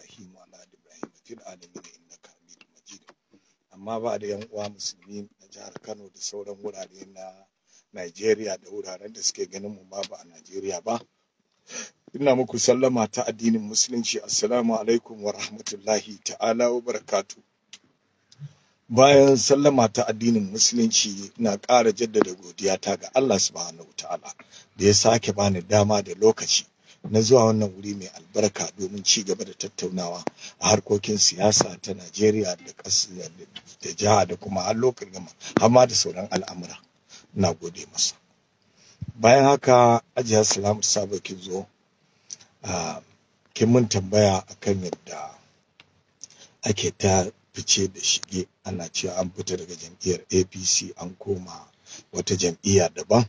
Ibrahim wa ala ali Ibrahim fil alamin innaka Hamidum Majid amma ba da yan uwa musulmi na jihar Kano da sauran wurare na Najeriya da wuraren da suke ganin mu ma ba a Najeriya ba ina muku sallama ta addinin musulunci assalamu alaikum wa rahmatullahi ta'ala wa barakatu bayan sallama ta addinin musulunci ina ƙara jaddada godiyata ga Allah subhanahu ta'ala da ya sake bani dama da lokaci na zuwa wannan wuri mai albarka domin ci gaba da tattaunawa a harkokin siyasa ta Najeriya da ƙasa da jiha da kuma har lokacin gama har ma da sauran al'amura ina gode masa bayan haka ajiya salamu sabo kin zo a kin mun tambaya akan yadda ake ta fice da shige ana cewa an fita daga jam'iyyar apc an koma wata jam'iyya daban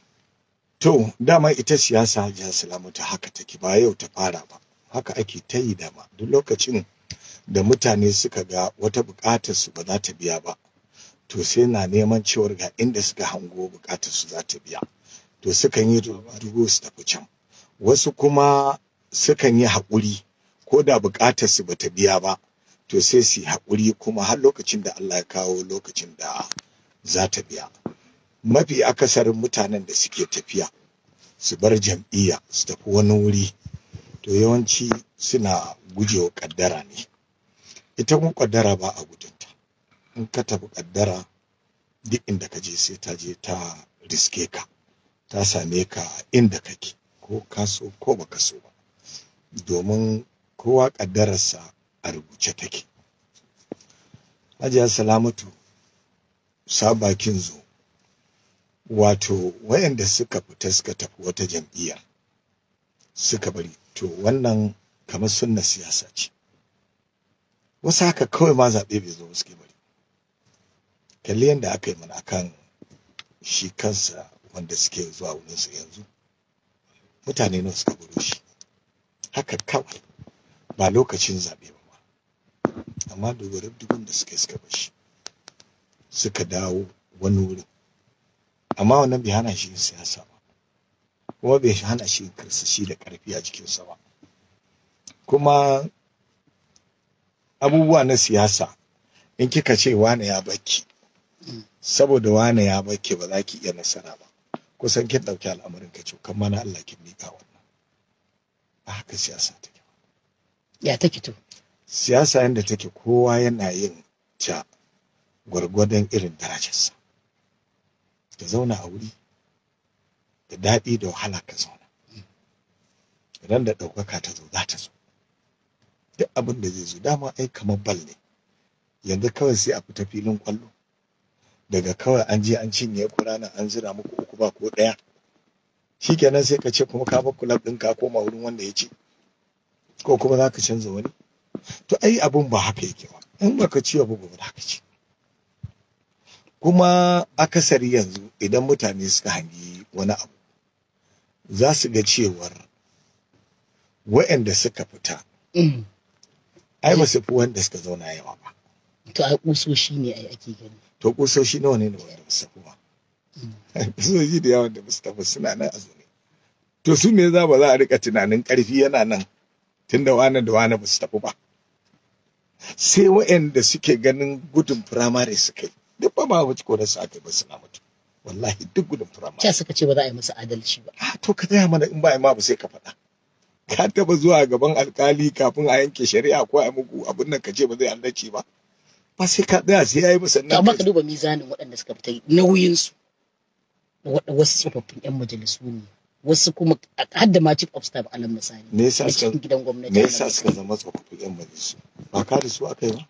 to dama ita siyasa hajiya salamu ta haka take ba yau ta fara ba haka ake ta yi dama duk lokacin da mutane suka ga wata buƙatar su ba za ta biya ba to sai na neman cewar ga inda suka hango buƙatar su za ta biya to sukan yi dubu su tafi can wasu kuma sukan yi haƙuri ko da buƙatar su bata biya ba to sai su yi haƙuri kuma har lokacin da Allah ya kawo lokacin da za ta biya mafi akasarin mutanen da suke tafiya su bar jam'iyya su tafi wani wuri to yawanci suna gujewa ƙaddara ne ita kuma ƙaddara ba a gudunta in ka tafi ƙaddara duk inda ka je sai ta je ta riske ka ta same ka inda kake ko ka so ko baka so ba domin kowa ƙaddararsa a rubuce take hajiya salamatu sabakin zo wato wayanda suka fita suka tafi wata jam'iyya suka bari to wannan kamar sunna siyasa ce wasu haka kawai ma zaɓe bai zo suke bari kalli yadda aka yi mana akan shi kansa wanda suke zuwa wurinsa yanzu mutane nawa suka buro shi haka kawai ba lokacin zaɓe ba ma amma dubarar dubun da suka suka bar shi suka dawo wani wurin amma wannan bai hana shi siyasa ba kuma bai hana shi karsashi da ƙarfi a jikinsa ba kuma abubuwa na siyasa in kika ce wane ya baki saboda wane ya baki ba za ki iya nasara ba kusan kin ɗauki al'amarin ka ce kan mana Allah kin miƙa wannan ba haka siyasa take ya take to siyasa yanda take kowa yana yin ta gwargwadon irin darajarsa ka zauna a wuri da daɗi da wahala ka zauna idan da ɗaukaka ta zo za ta zo duk abin da zai zo dama ai kamar bal ne yanzu kawai sai a fita filin kwallo daga kawai an je an cinye ku ranar an zira muku uku ba ko ɗaya shikenan sai ka ce kuma ka bar kulab ɗin ka koma wurin wanda ya ce ko kuma za ka canza wani to ai abun ba haka yake ba in baka ci abu ba za ka ci kuma akasari yanzu idan mutane suka hangi wani abu za su ga cewar wa'anda suka fita ai ba su fi wanda suka zauna yawa ba to ai kusoshi ne ai ake gani to kusoshi nawa ne da wanda ba su ba kusoshi da yawan da ba su tafi suna nan a zaune to su me za ba za a rika tunanin karfi yana nan tunda wani da wani ba su tafi ba sai wa'anda suke ganin gudun firamare suka yi duk ba ma wuce ko da su aka ba suna mutu wallahi duk gudun firamare ca suka ce ba za a yi masa adalci ba a to ka gaya mana in ba ma ba sai ka faɗa ka taba zuwa gaban alkali kafin a yanke shari'a ko a muku abin nan ka ce ba zai adalci ba ba sai ka tsaya sai yayi musannan to amma ka duba mizanin waɗanda suka fita nauyin su wasu tsofaffin yan majalisu ne wasu kuma har da ma chief of staff alal misali me yasa da suka cikin gidan gwamnati me yasa suka zama tsofaffin yan majalisu ba ka da su aka yi ba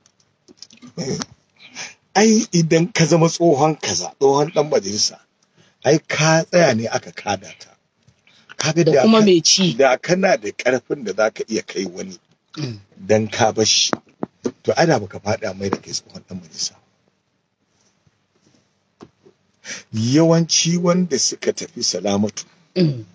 ai idan ka zama tsohon kaza tsohon dan majalisa ai ka tsaya ne aka kada ka kaga da kuma ka- mai ci da kana da karfin da zaka iya kai wani Mm. dan ka bashi to ana baka faɗa mai da kai tsohon dan majalisa yawanci wanda suka tafi salamatu Mm.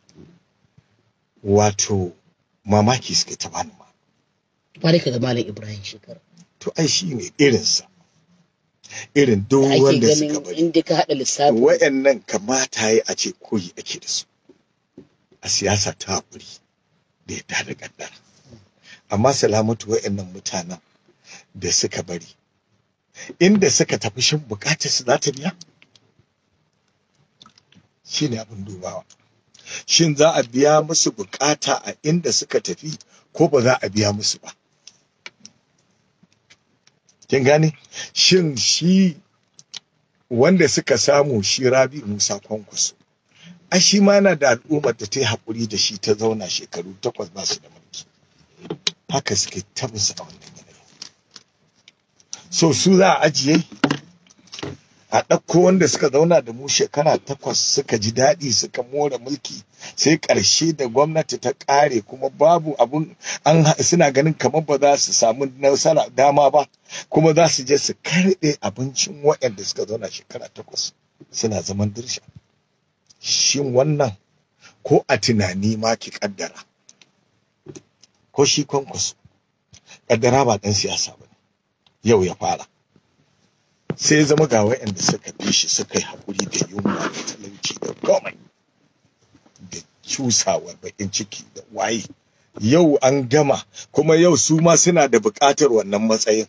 wato mamaki suka ta bani ma ba dai ka ga malam ibrahim shekara to ai shi ne irinsa irin duk da ake wanda suka ganin bari inda ka haɗa lissafi wa'annan kamata ya a ce koyi ake da su a siyasa ta haƙuri da ya da kaddara amma salamatu wa'annan mutanen da suka bari inda suka tafi shin bukatar su za ta biya shine abin dubawa shin za a biya musu bukata a inda suka tafi ko ba za a biya musu ba kin gane shin shi wanda suka samu shi rabi musa kwankwaso a shi ma yana da al'ummar da ta yi haƙuri da shi ta zauna shekaru takwas ba su da mulki haka suke tabbasa a wannan yanayi so su za a ajiye a ɗauko wanda suka zauna da mu shekara takwas suka ji daɗi suka more mulki sai ƙarshe da gwamnati ta ƙare kuma babu abun an suna ganin kamar ba za su samu nasara dama ba kuma za su je su karɓe abincin waɗanda suka zauna shekara takwas suna zaman dirsha shin wannan ko a tunani ma ki ƙaddara ko shi kwankwaso ƙaddara ba ɗan siyasa ba yau ya fara sai ya zama ga waɗanda suka bi shi suka yi haƙuri da yunwa da talauci da komai da cusawar baƙin ciki da waye yau an gama kuma yau su ma suna da buƙatar wannan matsayin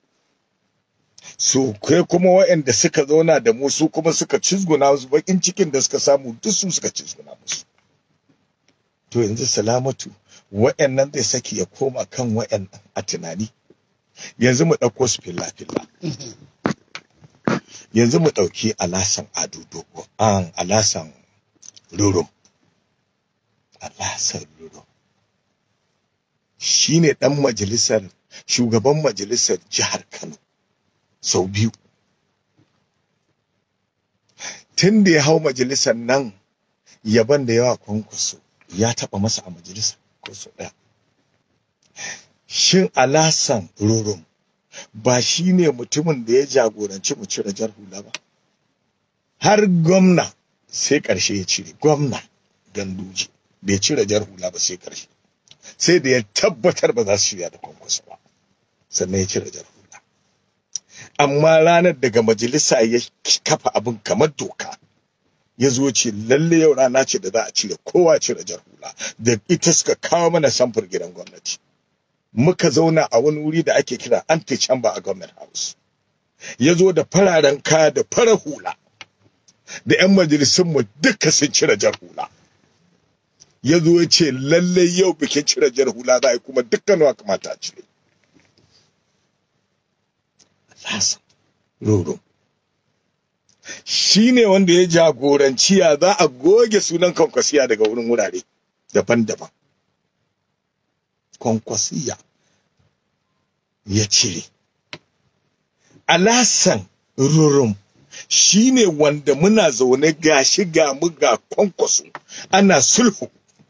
su kai kuma waɗanda suka zauna da mu su kuma suka cizguna su baƙin cikin da suka samu duk su suka cizguna musu to yanzu salamatu waɗannan zai saki ya koma kan waɗannan a tunani yanzu mu ɗauko su filla-filla yanzu mu ɗauki alasan ado dogo an alasan rurum alasan rurum shi ne ɗan majalisar shugaban majalisar jihar kano sau biyu tun da ya hau majalisar nan yaban da yawa kwankwaso ya taɓa masa a majalisa ko sau ɗaya shin alasan rurum ba shi ne mutumin da ya jagoranci mu cire jar hula ba har gwamna sai ƙarshe ya cire gwamna ganduje bai cire jar hula ba sai ƙarshe sai da ya tabbatar ba za su shirya da kwankwaso ba sannan ya cire jar hula amma ranar daga majalisa ya kafa abin kamar doka ya zo ce lalle yau rana ce da za a cire kowa cire jar hula da ita suka kawo mana samfur gidan gwamnati muka zauna a wani wuri da ake kira anti chamber a government house ya zo da fararen kaya da farar hula da 'yan majalisunmu duka sun cire jar hula ya zo ya ce lallai yau bikin cire jar hula za a yi kuma dukkan wa kamata a cire Lasa, roro. Shi ne wanda ya jagoranci ya za a goge sunan kwankwasiya daga wurin wurare daban-daban. Kwankwasiya ya cire. Alasan rurum shi ne wanda muna zaune gashi ga mu ga kwankwaso ana sulhu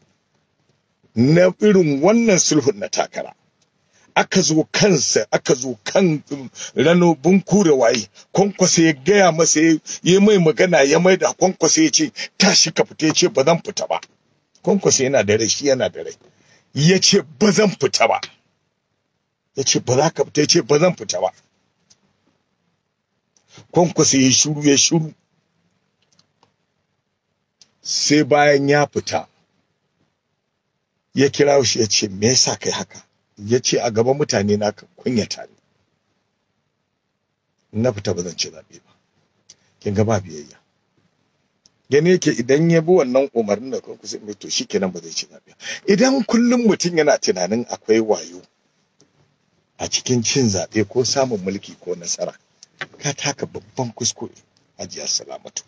na irin wannan sulhun na takara. aka zo kansa aka zo kan rano bunku da waye kwankwasa ya gaya masa ya mai magana ya mai da kwankwasa ya ce tashi ka fita ya ce ba zan fita ba kwankwasa yana da rai shi yana da rai ya ce ba zan fita ba ya ce ba za ka fita ya ce ba zan fita ba kwankwasa ya shuru ya shuru sai bayan ya fita ya kira shi ya ce me yasa kai haka ya ce a gaban mutane na kunyata ne na fita ba zan ci zaɓe ba kin ga ba biyayya gani yake idan ya bi wannan umarnin da kanku sai mai to shikenan ba zai ci zaɓe idan kullum mutum yana tunanin akwai wayo a cikin cin zaɓe ko samun mulki ko nasara ka taka babban kuskure hajiya salamatu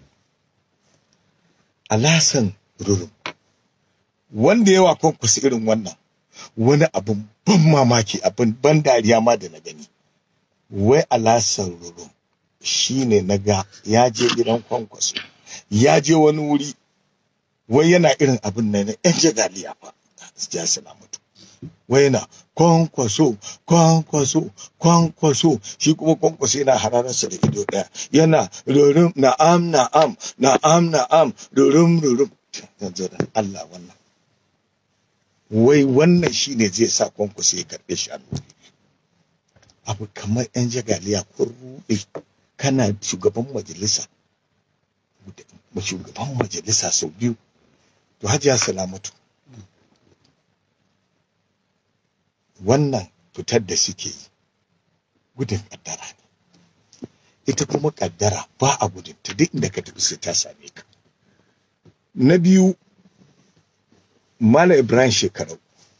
alasan rurum wanda yawa kwankwasa irin wannan wani abin ban mamaki abin ban dariya ma da na gani wai alasan rurum shi ne na ga ya je gidan kwankwaso ya je wani wuri wai yana irin abin nan yan jagaliya fa ya salamatu wai yana kwankwaso kwankwaso kwankwaso shi kuma kwankwaso yana hararsa da ido daya yana rurum na'am na'am na'am na'am rurum rurum yanzu da Allah wannan wai wannan shi ne zai sa kwankwaso ya karɓe shi a abu kamar yan jagaliya ko ruɗe kana shugaban majalisa shugaban majalisa sau biyu to hajiya salamatu wannan fitar da suke yi gudun kaddara ne ita kuma kaddara ba a gudun ta duk inda ka tafi sai ta same ka na biyu Malam Ibrahim shekarau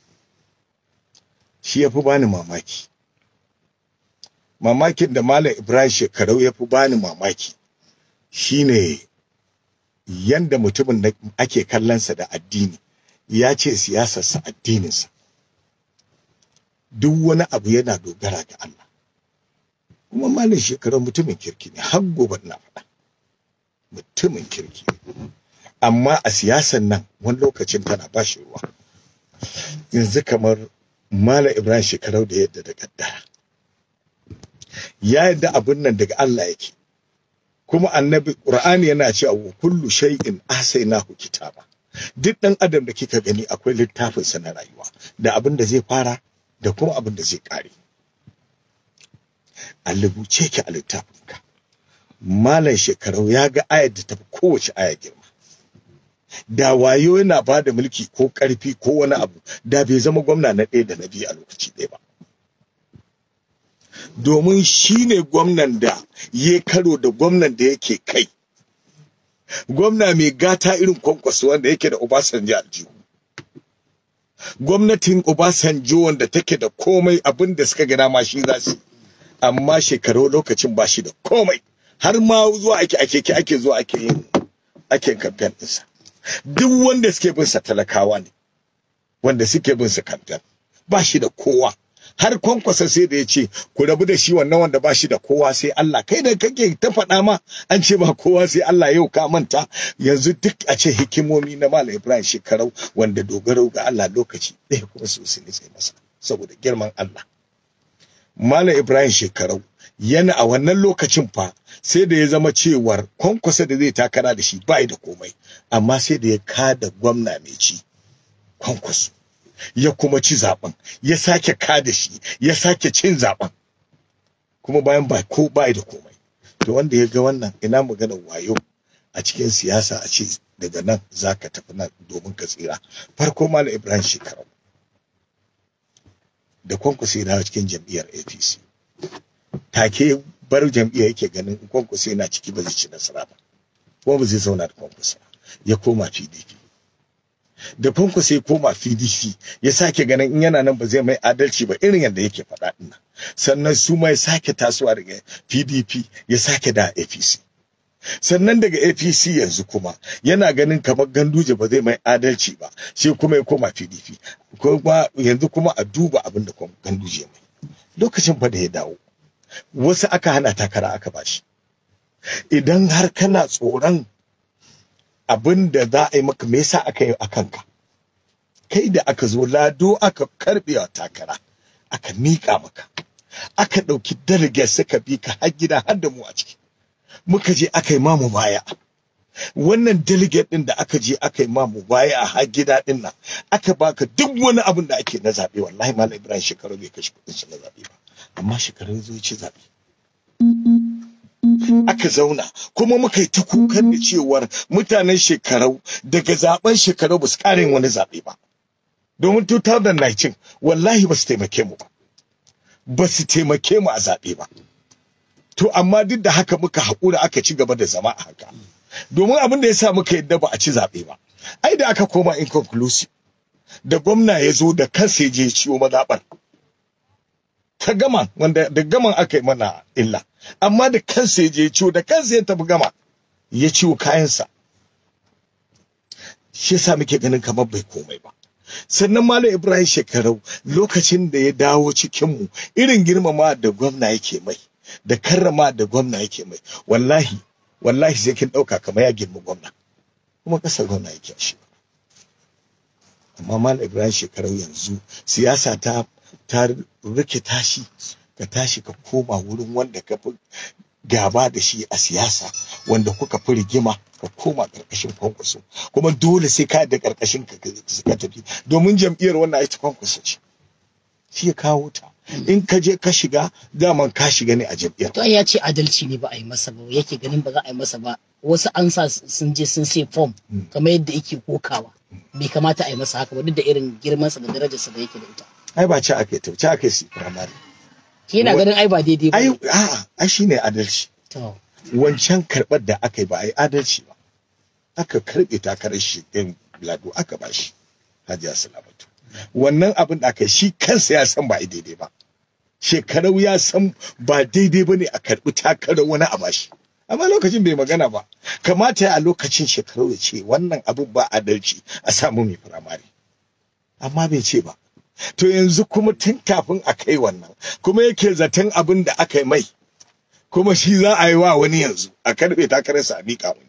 shi ya fi bani mamaki mamakin da Malam Ibrahim shekarau ya fi bani mamaki shine yanda mutumin da ake kallonsa da addini ya ce siyasarsa addininsa duk wani abu yana dogara ga Allah kuma Malam shekarau mutumin kirki ne har gobe na faɗa mutumin kirki ne amma a siyasan nan wani lokacin tana ba shi ruwa yanzu kamar Malam Ibrahim shekarau da yadda da kaddara ya yadda abin nan daga Allah yake kuma annabi Qur'ani yana cewa wa kullu shay'in ahsaynahu kitaba duk dan adam da kika gani akwai littafin sa na rayuwa da abin da zai fara da kuma abin da zai kare a rubuce ki a littafin ka malam shekarau ya ga ayar da tafi kowace aya girma da wayo yana ba da mulki ko karfi ko wani abu da bai zama gwamna na ɗaya da na biyu a lokaci ɗaya ba domin shi ne gwamnan da ya karo da gwamnan da yake kai gwamna mai gata irin kwankwaso wanda yake da obasanjo aljihu gwamnatin obasanjo wanda take da komai abin da suka gana ma shi za su amma shekaru lokacin ba shi da komai har ma zuwa ake ake ake zuwa ake yin ake kamfen ɗinsa duk wanda suke bin sa talakawa ne wanda suke bin sa kamfen ba shi da kowa har kwankwasa sai da ya ce ku rabu da shi wannan wanda ba shi da kowa sai Allah kai da kake ta faɗa ma an ce ba kowa sai Allah yau ka manta yanzu duk a ce hikimomi na Malam Ibrahim shekarau wanda dogaro ga Allah lokaci ɗaya kuma su su sai masa saboda girman Allah Malam Ibrahim shekarau yana a wannan lokacin fa sai da ya zama cewar kwankwasa da zai takara da shi bai da komai amma sai da ya kada gwamna mai ci kwankwaso ya kuma ci zaben ya sake kada shi ya sake cin zaben kuma bayan ba ko bai da komai to wanda ya ga wannan ina maganar wayo a cikin siyasa a ce daga nan zaka tafi nan domin ka tsira farko malam ibrahim shekaru da kwankwasa ya cikin jam'iyyar apc take bar jam'iyyar yake ganin kwankwasa yana ciki ba zai ci nasara ba kuma ba zai zauna da kwankwasa ya koma pdp da fanko sai koma PDP ya sake ganin in yana nan ba zai mai adalci ba irin yadda yake faɗa din nan sannan su mai sake tasowa daga PDP ya sake da APC sannan daga APC yanzu kuma yana ganin kamar ganduje ba zai mai adalci ba sai kuma ya koma PDP kuma yanzu kuma a duba abin da ganduje mai lokacin fa da ya dawo wasu aka hana takara aka bashi idan har kana tsoron abin da za a yi maka me yasa aka yi a kanka kai da aka zo lado aka karbe wa takara aka miƙa maka aka ɗauki delegate suka bi ka har gida har da mu a ciki muka je aka yi mamu baya wannan delegate din da aka je aka yi mamu baya a har gida din nan aka baka duk wani abin da ake na zaɓe wallahi malam ibrahim shekaru bai kashe kuɗin shi na zaɓe ba amma shekaru zo ci zaɓe aka zauna kuma muka yi ta kukan da cewar mutanen shekarau daga zaben shekarau ba su karin wani zaɓe ba domin 2019 wallahi ba su taimake mu ba ba su taimake mu a zaɓe ba to amma duk da haka muka haƙura aka ci gaba da zama a haka domin abin da ya sa muka yadda ba a ci zaɓe ba ai da aka koma inconclusive da gwamna ya zo da kansa ya je ciwo mazaɓar ta gama wanda da gaman aka yi mana illa amma da kansa ya je ciwo da kansa ya tafi gama ya ciwo kayansa shi yasa muke ganin kamar bai komai ba sannan malam ibrahim shekarau lokacin da ya dawo cikin mu irin girmama da gwamna yake mai da karrama da gwamna yake mai wallahi wallahi sai kin dauka kamar ya girma gwamna kuma kasar gwamna yake shi amma malam ibrahim shekarau yanzu siyasa ta ta rike tashi ka tashi ka koma wurin wanda ka fi gaba da shi a siyasa wanda kuka fi rigima ka koma karkashin kwankwaso kuma dole sai ka da karkashin ka ka tafi domin jam'iyyar wannan ita kwankwaso ce shi ya kawo ta in ka je ka shiga daman ka shiga ne a jam'iyyar to ya ce adalci ne ba a yi masa ba yake ganin ba za a yi masa ba wasu an sa sun je sun sai form kamar yadda yake kokawa bai kamata a yi masa haka ba duk da irin girmansa da darajarsa da yake da ita ai ba ci aka yi ta ci aka yi su firamare shi yana ganin ai ba daidai ba ai a'a ai shine adalci to wancan karɓar da aka yi ba a yi adalci ba aka karɓe takarar shi ɗin lado aka ba shi hajiya salamatu wannan abin da aka yi shi kansa ya san ba a yi daidai ba shekarau ya san ba daidai ba ne a karɓi takarar wani a bashi amma lokacin bai magana ba kamata a lokacin shekarau ya ce wannan abin ba adalci a samu mai firamare amma bai ce ba to yanzu kuma tun kafin a kai wannan kuma yake zaton abin da aka yi mai kuma shi za a yi wa wani yanzu a karbe takararsa a miƙa wani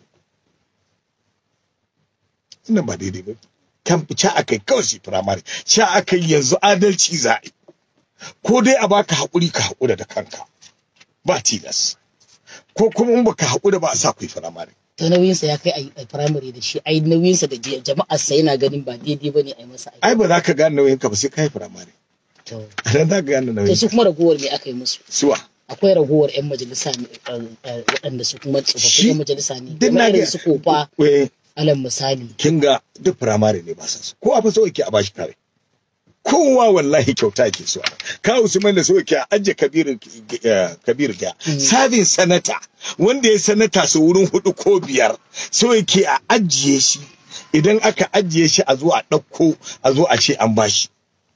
wannan ba daidai ba kan ca aka yi kawai shi firamare sha aka yi yanzu adalci za a yi ko dai a baka haƙuri ka haƙura da kanka ba tilas ko kuma in baka haƙura ba a sa ku yi firamare to nauyinsa ya kai a yi firamare da shi ai nauyinsa da jama'ar sa yana ganin ba daidai ba ne a yi masa aiki ai ba za ka gane nauyin ka ba sai ka yi firamare to a nan za ka gane to nauyin su kuma ragowar me aka yi musu suwa akwai ragowar 'yan majalisa ne, eh, eh, waɗanda su kuma tsofaffin Shi- 'yan majalisa ne duk na kamar irin ga- su kofa Eh, alal misali kin ga duk firamare ne ba sa so ko a fi so yake a bashi kare kowa wallahi kyauta yake so ka usman da so yake a ajiye kabir eh, kabir ga sabin sanata wanda ya sanata su wurin hudu ko biyar so yake a ajiye shi idan aka ajiye shi a zo a ɗauko a zo a ce an bashi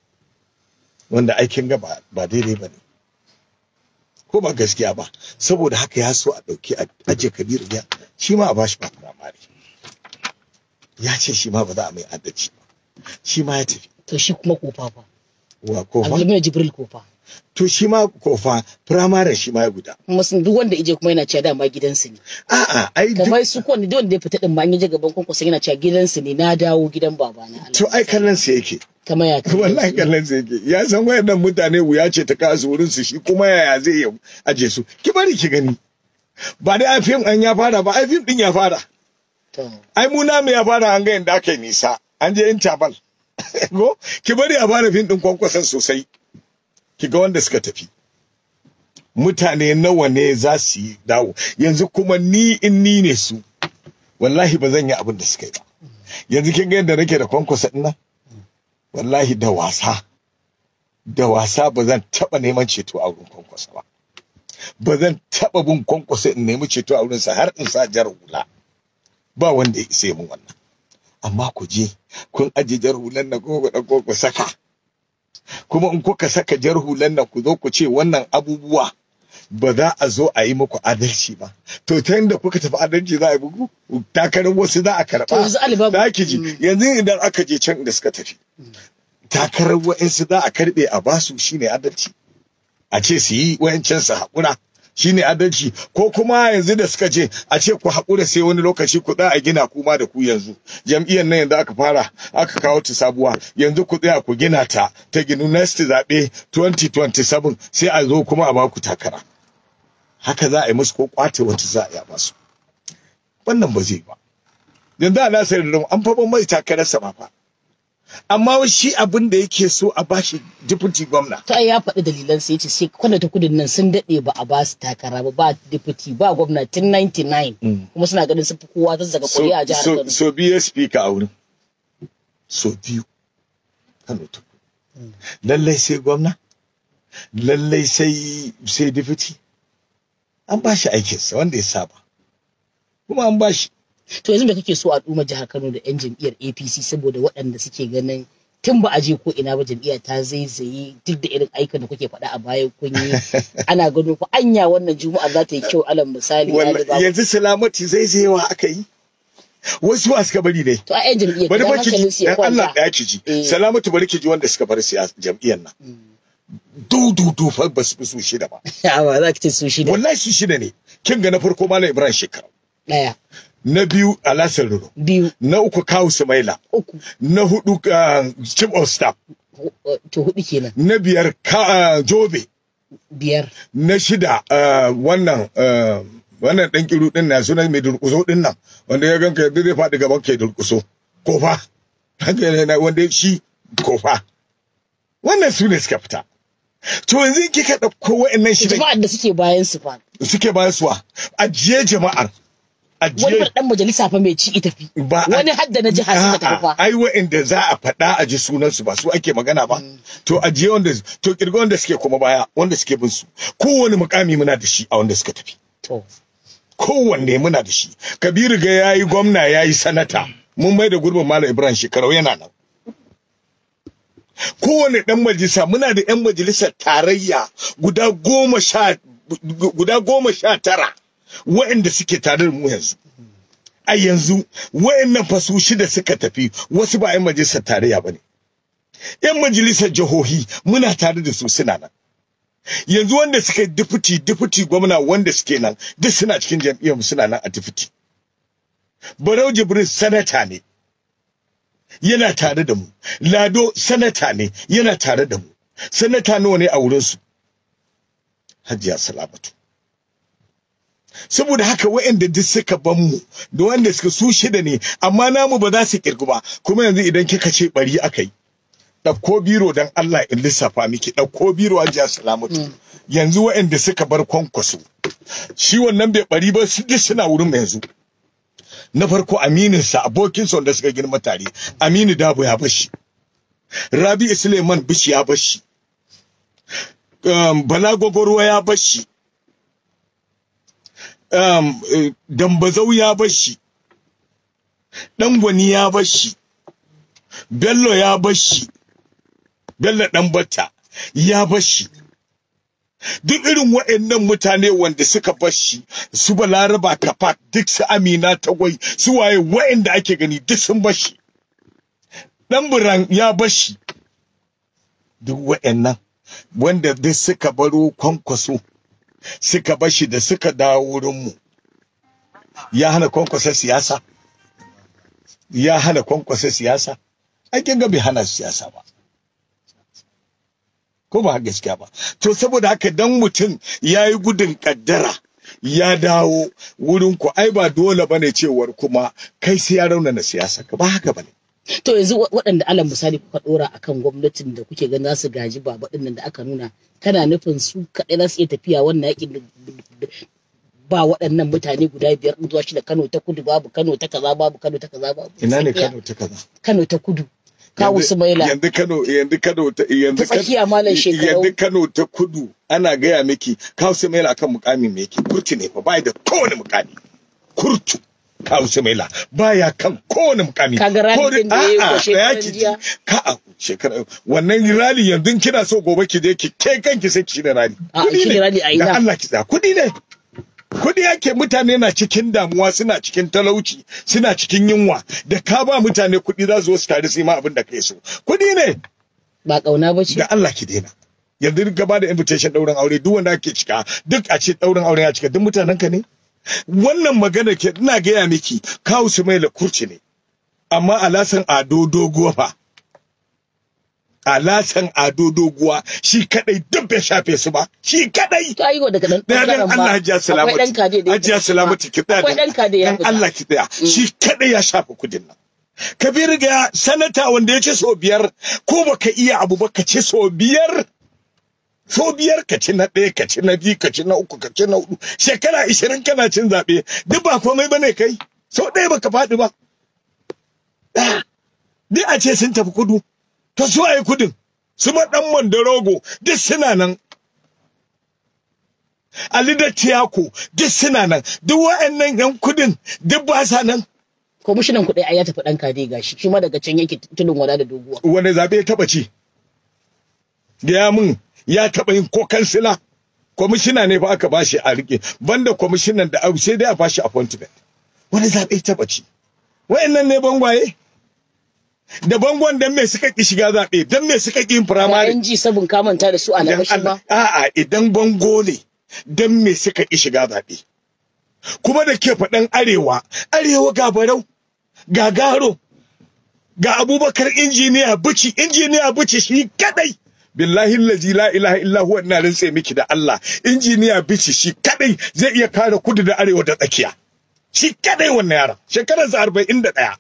wanda aikin ga ba ba daidai ba ne ko ba gaskiya ba saboda haka ya so a ɗauki a ajiye kabir ga shi ma a bashi ba firamare ya ce shi ma ba za a mai adalci ba shi ma ya tafi to shi kuma kofa fa wa kofa Abdulmina Jibril kofa to shi ma kofa firamaren shi ma ya guda kuma sun duk wanda ije kuma yana cewa dama gidansu ne a'a ai duk kamar su kowanne duk wanda ya fita din ma an yi je gaban kwankwaso yana cewa gidansu ne na dawo gidan babana Allah to ai kallon sa yake kamar ya kai wallahi kallon sa yake ya san wayannan mutane wuya ce ta kasu wurin su shi kuma yaya zai yi aje su ki bari ki gani ba dai ai fim an ya fara ba ai fim din ya fara to ai mu namu ya fara an ga yanda aka yi nisa an je interval ko ki bari a fara fim din kwankwason sosai ki ga wanda suka tafi mutane nawa ne za su yi dawo yanzu kuma ni in ni ne su wallahi ba zan yi abin da suka yi ba yanzu kin ga yadda nake da kwankwasa din nan wallahi da wasa da wasa ba zan taba neman ceto a wurin kwankwasa ba ba zan taba bin kwankwasa in nemi ceto a wurinsa har in sa jar hula ba wanda ya isa mun wannan amma ku je kun aje jar hulan nan ko ku ɗauko ku saka kuma in kuka saka jar hulan nan ku zo ku ce wannan abubuwa ba za a zo a yi muku adalci ba to ta yadda kuka tafi adalci za a yi muku takarar wasu za a to karɓa yanzu alibaba za ki ji yanzu idan aka je can da suka tafi takarar wa'insu za a karɓe a basu shine adalci a ce su yi wa'incan su haƙura shine adalci ko kuma yanzu da suka ce a ce ku haƙura sai wani lokaci ku tsaya a gina kuma da ku yanzu jam'iyyar nan yanzu aka fara aka kawo ta sabuwa yanzu ku tsaya ku gina ta ta ginu next zaɓe 2027 sai a zo kuma a baku takara haka za a yi musu ko kwace wata za a yi a basu wannan ba zai ba yanzu a nasar da an fa ban mai takararsa ma fa amma shi abin da yake so a bashi deputy gwamna to ai ya faɗi dalilan sai ya ce sai kwanda ta kudin nan sun daɗe ba a ba su takara ba ba deputy ba gwamna tun 99 kuma suna ganin sun fi kowa zazzaga so, ƙuri'a a jihar so, Kano so biyu speaker a wurin so biyu kano ta kudu. lallai sai gwamna lallai sai sai deputy an ba shi aikinsa wanda ya saba kuma an ba shi to yanzu da kake so a ɗuma jihar Kano da 'yan jam'iyyar APC saboda waɗanda suke ganin tun ba a je ko ina ba jam'iyya ta zaizaye duk da irin aikin da kuke faɗa a baya kun yi ana gano ko anya wannan juma'a za ta yi kyau alal misali Wallahi, Ali Baba. yanzu salamati zai zai wa aka yi wasu wa suka bari ne to a 'yan jam'iyyar bari dan ba ki hankalin ji su ya dan Allah kwanta da ki ji Eh. salamatu bari ki ji wanda suka bar siyasa jam'iyyar nan du du du fa ba su fi su shida ba a ba za ki ce su shi da wallahi su shida ne kin ga na farko malam Ibrahim Shekara ɗaya na biyu Alhassan Ruro biyu na uku Kawu Sumaila uku na hudu uh, Chief of Staff hu- to hudu kenan na biyar ka, uh, Jobe biyar na shida uh, wannan uh, wannan dan kiru din na sunan mai durkuso din nan wanda ya ganka yadda zai faɗi gaban kai durkuso kofa haka ne na wanda shi kofa wannan su ne suka fita to yanzu kika ɗauko wa'annan shida jama'ar da suke bayan su fa suke bayan suwa ajiye jama'ar ajiye wani fa dan majalisa fa mai ci ita fi ba a- wani hadda na jiha suka tafi fa A'a, ai wa'inda za a faɗa a ji sunansu ba su ake magana ba to ajiye wanda to kirga wanda suke kuma baya wanda suke bin su kowane mukami muna da shi a wanda suka tafi to kowanne muna da shi kabiru ga yayi gwamna yayi sanata mun mai da gurbin malam ibrahim shekarau yana nan kowane dan majalisa muna da yan majalisar tarayya guda goma sha guda goma sha tara waɗanda suke tare da mu yanzu a yanzu waɗannan fasu shida suka tafi wasu ba yan majalisar tarayya ba ne yan majalisar jihohi muna tare da su suna nan yanzu wanda suka yi difiti difiti gwamna wanda suke nan duk suna cikin jam'iyyar mu suna nan a difiti barau jibrin sanata ne yana tare da mu lado sanata ne yana tare da mu sanata nawa ne a wurinsu hajiya salamatu saboda haka waɗanda duk suka ban mu da wanda suka su shida ne amma namu ba za su kirgu ba kuma yanzu idan kika ce bari aka yi ɗauko biro don Allah in lissafa miki ɗauko biro hajiya salamatu yanzu waɗanda suka bar kwankwaso shi wannan bai bari ba su duk suna wurin mu yanzu na farko amininsa abokinsa wanda suka girma tare aminu dabo ya bashi rabi suleiman bishi ya bashi um, bala gwagwarwa ya bashi um, eh, dambazau ya bashi ɗangwani ya bashi bello ya bashi bello ɗan batta ya bashi duk irin waɗannan mutane wanda suka bashi su balaraba kafa duk su amina tagwai su waye waɗanda ake gani duk sun bashi dan buran ya bashi duk waɗannan wanda duk suka baro kwankwaso suka bashi da suka dawo wurinmu ya hana kwankwasa siyasa ya hana kwankwasa siyasa ake ga bai hana siyasa ba ko ba gaskiya ba to saboda haka dan mutum ya yi gudun kaddara ya dawo wurin ku ai ba dole bane cewar kuma kai sai ya raunana siyasa ka ba haka bane to yanzu wa- waɗanda alal misali kuka dora akan gwamnatin da kuke ganin za su gaji baba din nan da aka nuna kana nufin su kaɗai za su iya tafiya wannan yakin da- da- ba waɗannan mutane guda biyar ɗin zuwa shida Kano ta kudu babu Kano ta kaza babu Kano ta kaza babu ina ne tsakiya. Kano ta kaza Kano ta kudu kawo Yanzu- Sumaila yanzu Kano yanzu Kano ta yanzu Ta tsakiya Malam Shekarau. yanzu Kano ta kudu ana gaya miki kawo Sumaila akan mukami me yake kurti ne fa bai da kowane mukami kurtu kawo Sumaila baya kan kowane mukami Kaga rally Ko da- din da yayi ko a'a, shekaran tsaya ki ji. jiya? ka a shekara wannan rally yanzu kina so gobe ki je ki kai kanki sai ki shirya rally A, Kudi shirya ne. rally a ina? Dan Allah ki tsaya kudi ne kudi yake mutane na cikin damuwa suna cikin talauci suna cikin yunwa da ka ba mutane kudi za su zo su tare su yi ma abin da kai so kudi ne ba kauna ba ce da Allah ki daina yanzu ka ba da invitation daurin aure duk wanda ake cika duk a ce daurin aure ya cika duk mutanen ka ne wannan magana ke ina gaya miki kawu su mai kurci ne amma alasan ado doguwa fa alasan ado doguwa shi kadai duk bai shafe su ba shi kadai to ayi wa daga dan Daya dan bangaren Allah ma hajiya salamatu. akwai dan kade da ya Hajiya fita salamatu ki tsaya akwai dan kade ya dan fita Allah ki tsaya. Shi kadai ya shafa kudin nan. Kabiru ga sanata wanda ya ce so biyar ko baka iya abu ba ka ce so biyar. So biyar ka ci na ɗaya ka ci na biyu ka ci na uku ka ci na hudu shekara ishirin kana cin zaɓe duk ba komai bane kai so ɗaya baka faɗi ba. Ah, Duk a ce sun tafi kudu to su waye kudin su ma ɗan Mandorogo duk suna nan Ali da Tiyako duk suna nan duk wa'annan yan kudin duk ba sa nan kwamishinan kuɗi ai ya tafi dan kade gashi shi ma daga can yake tudun wada da doguwa wanda zabe ya taba ci gaya min ya taba yin ko kansila kwamishina ne fa aka bashi a rike banda kwamishinan da abu sai dai a bashi appointment wani zabe ya taba ci wa'annan ne bangwaye da bangon dan me suka ki shiga zabe dan me suka ki yin firamare bayan ji sabon kamanta da su a dan labashi Allah ba a'a idan bango ne dan me suka ki shiga zabe kuma da ke faɗan arewa arewa ga barau ga garo ga abubakar injiniya bici injiniya bici shi kadai billahi allazi la ilaha illa huwa ina rantse miki da Allah injiniya bici shi kadai zai iya kare kudu da arewa da tsakiya shi kadai wannan yaron shekararsa 41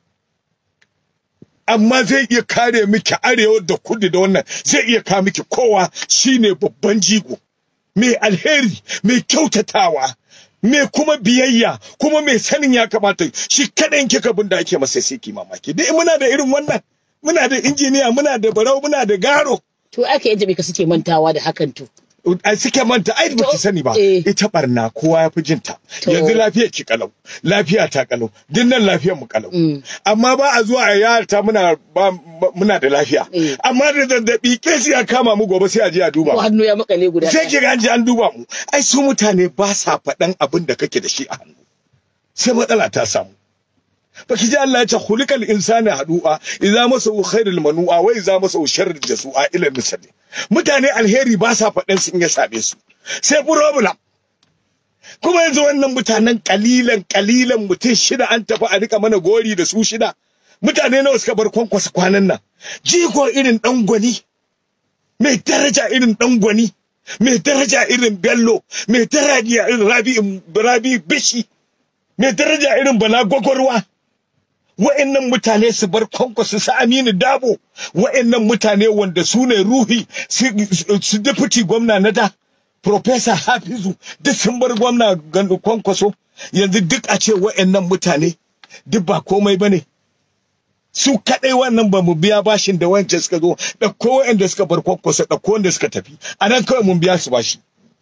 amma zai iya kare miki arewa da kudu da wannan zai iya kawo miki kowa shine babban jigo mai alheri mai kyautatawa me kuma biyayya kuma mai sanin ya kamata shi kaɗan kika bin da ake masa sai ki mamaki dai muna da irin wannan muna da injiniya muna da barau muna da garo to aka yan jami'a suke mantawa da hakan to a suke manta ai ba ki sani ba eh. ita barna kowa ya fi jinta To. yanzu lafiyar ki kalau lafiya ta kalau dinnan lafiyar mu kalau Mm. amma ba a zuwa a yarta muna ba ba- muna da lafiya Eh. amma da zazzabi kesi ya kama mu gobe sai a je a duba ko hannu ya makale guda sai ɗaya. ki ga an je an duba mu ai su mutane ba sa faɗan abin da kake da shi a hannu sai matsala ta samu baki ji Allah ya ce khuliqal insana hadu'a idza masahu khairul manu'a wa idza masahu sharrul jasu'a ila misali mutane alheri ba sa faɗan sun ya same su sai problem kuma yanzu wannan mutanen kalilan kalilan mutum shida an tafi a rika mana gori da su shida mutane nawa suka bar kwankwasa kwanan nan jigo irin dan gwani mai daraja irin dan gwani mai daraja irin bello mai daraja irin rabi rabi bishi mai daraja irin bala gwagwarwa wa'annan mutane su bar kwankwasu su aminu dabo wa'annan mutane wanda su ne ruhi su- su deputy gwamna na da Profesa Hafizu duk sun bar gwamna gandu kwankwaso yanzu duk a ce wa'annan mutane duk ba komai bane su kadai wannan ba mu biya bashin da wancan suka zo ɗauko wa'anda suka bar kwankwaso ɗauko wanda suka tafi a nan kawai mun biya su bashi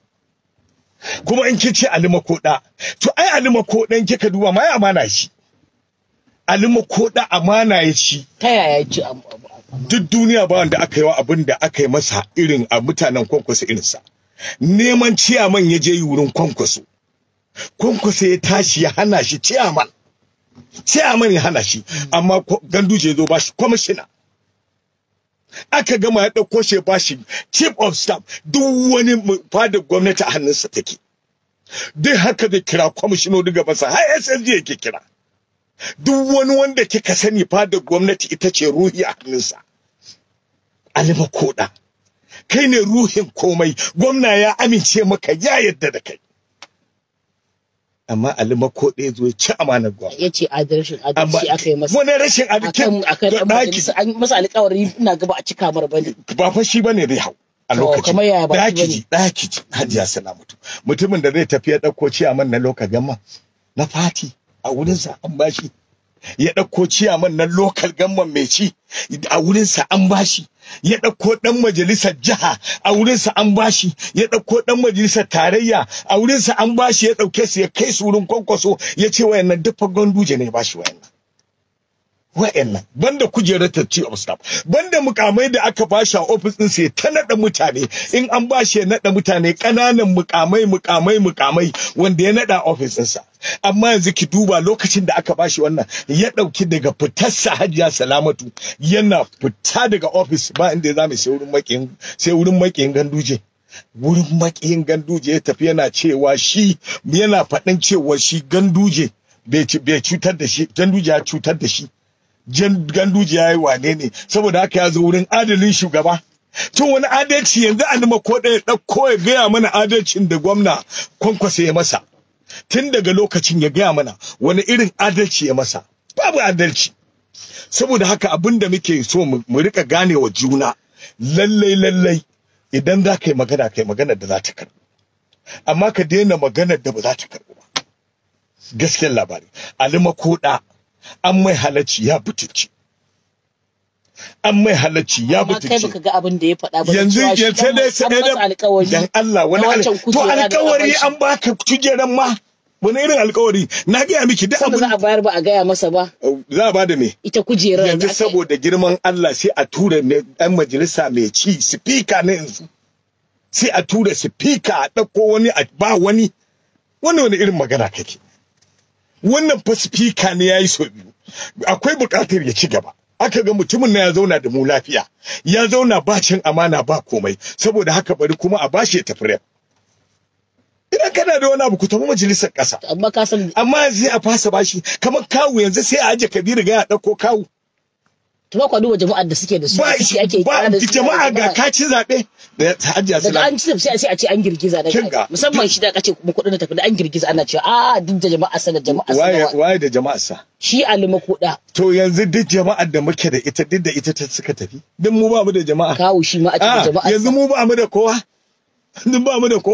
kuma in kice alima koda to ai alima kodan kika duba ma ya amana shi alima koda amana ya shi ta yaya ya ci am- am- am- duk duniya ba wanda aka yi wa abin da aka yi masa irin a mutanen kwankwaso irinsa neman ciyaman ya je yi wurin kwankwaso kwankwaso ya tashi ya hana shi ciyaman ciyaman ya hana shi amma kwa- ganduje ya zo ba shi kwamishina aka gama ya ɗauko shi ya ba shi chief of staff duk wani mu- fadar gwamnati a hannunsa take duk haka zai kira kwamishinoni gabansa har SSG yake kira duk wani wanda kika sani fadar gwamnati ita ce ruhi a hannunsa alima koda kai ne ruhin komai gwamna ya amince maka ya yadda da kai amma alima koda ya zo ya ci amanar gwamna ya ce adalcin amma adalci aka yi masa wani rashin akan adikin akan to ɗan ɗaki majalisa an yi masa alƙawari ina gaba a cika mar bane ba fa shi bane zai hau a To, lokacin kamar yaya ba shi ɗaki bane? ji ɗaki ji hajiya salamatu mutumin da zai tafi ya ɗauko ciyaman na lokal gamma na fati a wurinsa an bashi ya ɗauko ciyaman na lokal gamman mai ci a wurinsa an bashi ya ɗauko ɗan majalisar jiha a wurinsa an bashi ya ɗauko ɗan majalisar tarayya a wurinsa an bashi ya ɗauke su ya kai su wurin kwankwaso ya ce wayannan duk fa ganduje ne ya bashi wayannan wa'annan banda kujerar ta chief of staff banda mukamai da aka bashi a office din sai ta nada mutane in an bashi ya nada mutane kananan mukamai mukamai mukamai wanda ya nada office din sa amma yanzu ki duba lokacin da aka bashi wannan ya dauki daga fitarsa hajiya salamatu yana fita daga office ba inda za mu sai wurin makiyin sai wurin makiyin ganduje wurin makiyin ganduje ya tafi yana cewa shi yana faɗin cewa shi ganduje bai ci- bai cutar da shi ganduje ya cutar da shi jan ganduje ya yi wane ne saboda haka ya zo wurin adalin shugaba tun wani adalci yanzu an nima ko ɗaya ɗauko ya gaya mana adalcin da gwamna kwankwasa ya masa tun daga lokacin ya gaya mana wani irin adalci ya masa babu adalci saboda haka abin da muke so mu mu rika gane wa juna lallai lallai idan za ka yi magana ka yi magana da za ta karɓu amma ka daina maganar da ba za ta karɓu ba gaskiyar labari alima koda an mai halacci ya butulci an mai halacci ya amma kai butulci baka ga abin da ya faɗa ba yanzu cewa shi yanzu dan dai an sai masa dai alƙawari dan Allah wani na al- wancan to kujera da alƙawari aka an baka kujeran ma wani irin alƙawari na gaya miki duk sanda za a abin bayar ba a gaya masa ba za a bada me ita kujerar yanzu da aka- saboda girman Allah sai a tura ne ɗan majalisa mai ci speaker na yanzu sai a tura speaker a ɗauko wani a ba wani wani wani irin magana kake wannan fa speaker ne yayi so biyu akwai buƙatar ya ci gaba aka ga mutumin na ya zauna da mu lafiya ya zauna ba cin amana ba komai saboda haka bari kuma a bashi ya tafi rep idan kana da wani abu ku tafi majalisar ƙasa amma ka san amma yanzu a fasa bashi kamar kawu yanzu sai a aje kabiru ga ya ɗauko kawu to ba kwa duba jama'ar da suke da su ba suke ake ba kira da su jama'a ga kaci zaɓe da hajiya daga salam an ci sai a ce a ce an girgiza da Kin ga- musamman shi da kace kuma kudin da tafi da an girgiza ana cewa a duk da jama'a sana jama'a waye sana waye da jama'a sa shi alima kuda to yanzu duk jama'ar da muke da ita duk da ita ta suka tafi duk mu ba mu da jama'a kawo shi ma a a cikin jama'a yanzu mu ba mu da kowa duk ba mu da kowa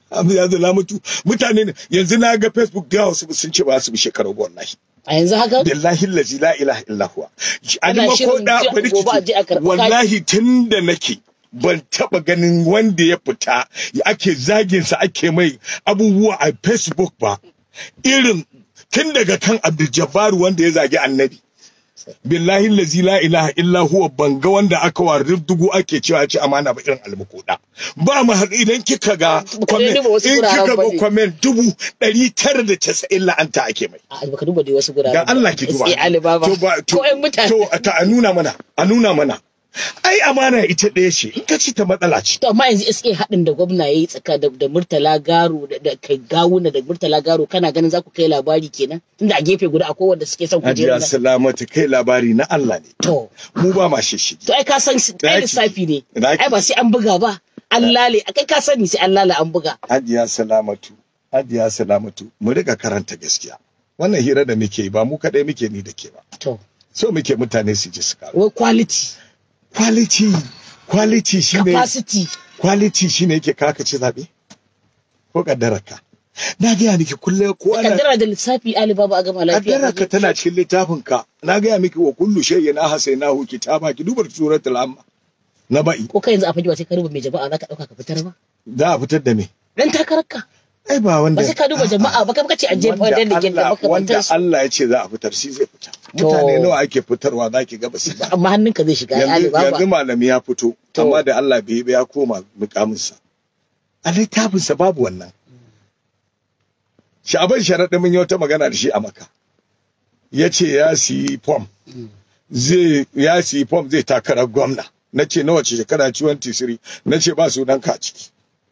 ya zala mutu mutane ne yanzu na ga facebook da wasu sun ce ba su bi shekaru ba wallahi a yanzu haka billahi allazi la ilaha illa huwa Ana ani shirin makoda ji- bari gobe a je a ki karɓi wallahi tunda nake ban taba ganin wanda ya fita ake zagin sa ake mai abubuwa a facebook ba irin tun daga kan Abdul Jabbar wanda ya zagi annabi billahi allazi la ilaha illa huwa banga wanda aka wa dugu ake cewa ci amana ba irin almukuda ba mu har idan kika ga comment duba wasu in guraren kika ba ga ne. comment dubu ɗari tara da casa'in la'anta ake mai a baka duba dai wasu guraren dan Allah ki duba sai alibaba to ba to ko ƴan mutane to ta a nuna mana a nuna mana ai amana ita ɗaya ce in ka ci ta matsala ce to amma yanzu SA haɗin da gwamna ya yi tsaka da, da Murtala Garo da, da kai gawuna da Murtala Garo kana ganin za ku kai labari kenan tunda a gefe guda akwai wanda suke son Hajiya kujerar nan Salamatu kai labari na Allah ne to mu ba ma shishigi to ai ka san Da ai yake- lissafi ne da yake- ai ba sai an buga ba an lale kai ka sani sai an lale an buga Hajiya Salamatu Hajiya Salamatu mu riga karanta gaskiya wannan hira da muke yi ba mu kadai muke ni da ke ba to so muke mutane su ji su karu wai quality quality quality shine capacity quality shine yake kaka ci zabe ko kaddararka na ga miki kullum ko ana kaddara da lissafi alibaba a gama lafiya kaddararka tana cikin littafin ka na ga miki wa kullu shay'in ahsaynahu kitaba ki dubar suratul amma na ba'i ko kai yanzu a fage ba sai ka duba mai jama'a za ka ɗauka ka fitar ba za a fitar da me dan takararka ai ba wanda ba sai ka duba jama'a ba kai ce a jefa wanda da ke da Allah- wanda makamantar su Allah ya ce za a fitar shi zai fita To. mutane nawa ake fitarwa zaki ga basu ba amma hannunka zai shiga ai yanzu alibaba yanzu malami ya fito To. amma da Allah bai yi ba ya koma mukaminsa a littafinsa babu wannan sha'aban sharaɗin mun yi wata magana da shi a maka ya ce ya siyi fom zai ya siyi fom zai takarar gwamna na ce na wace shekara 23 na ce ba sunan ka a ciki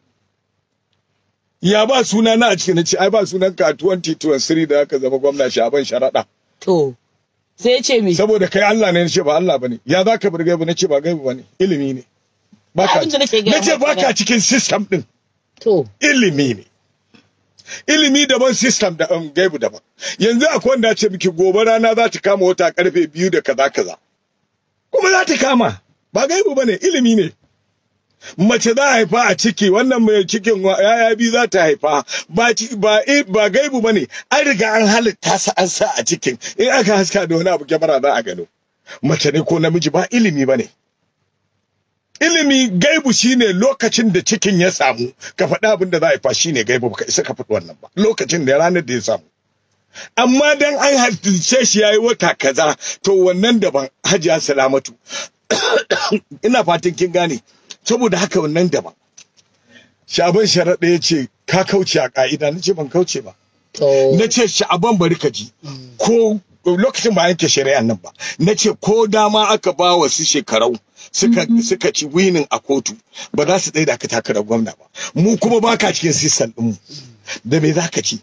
ya ba suna na a ciki na ce ai ba sunan ka a 2023 da aka zama gwamna sha'aban sharaɗa to sai ya ce mi saboda kai Allah ne nace ba Allah bane ya zaka bar gaibu nace ba gaibu bane ilimi ne baka Abin da nake gaya nace maka baka cikin system din to ilimi ne ilimi daban system da um, gaibu daban yanzu akwai wanda ya ce miki gobe rana za ta kama wata karfe biyu da kaza kaza kuma za ta kama ba gaibu bane ilimi ne mace za a haifa a ciki wannan mai cikin wa- yaya biyu za ta haifa ba ci- ba i- ba gaibu bane an riga an halitta sa an sa a cikin in aka haska da wani abu kyamara za a gano mace ne ko namiji ba ilimi bane ilimi gaibu shine lokacin da cikin ya samu ka faɗi abin da za a haifa shine gaibu baka isa ka faɗi wannan ba lokacin da ranar da ya samu amma dan an halitta shi yayi wata kaza to wannan daban hajiya salamatu ina fatan kin gane saboda haka wannan daban shaban sharaɗa ya ce ka kauce a ƙa'ida na ce ban kauce ba to na ce sha'aban bari ka ji ko lokacin ba yanke shari'an nan ba na ce ko dama aka ba wa su shekarau suka suka ci winin a kotu ba za su tsaye da ka takarar gwamna ba mu kuma baka cikin sistan ɗinmu da me za ka ci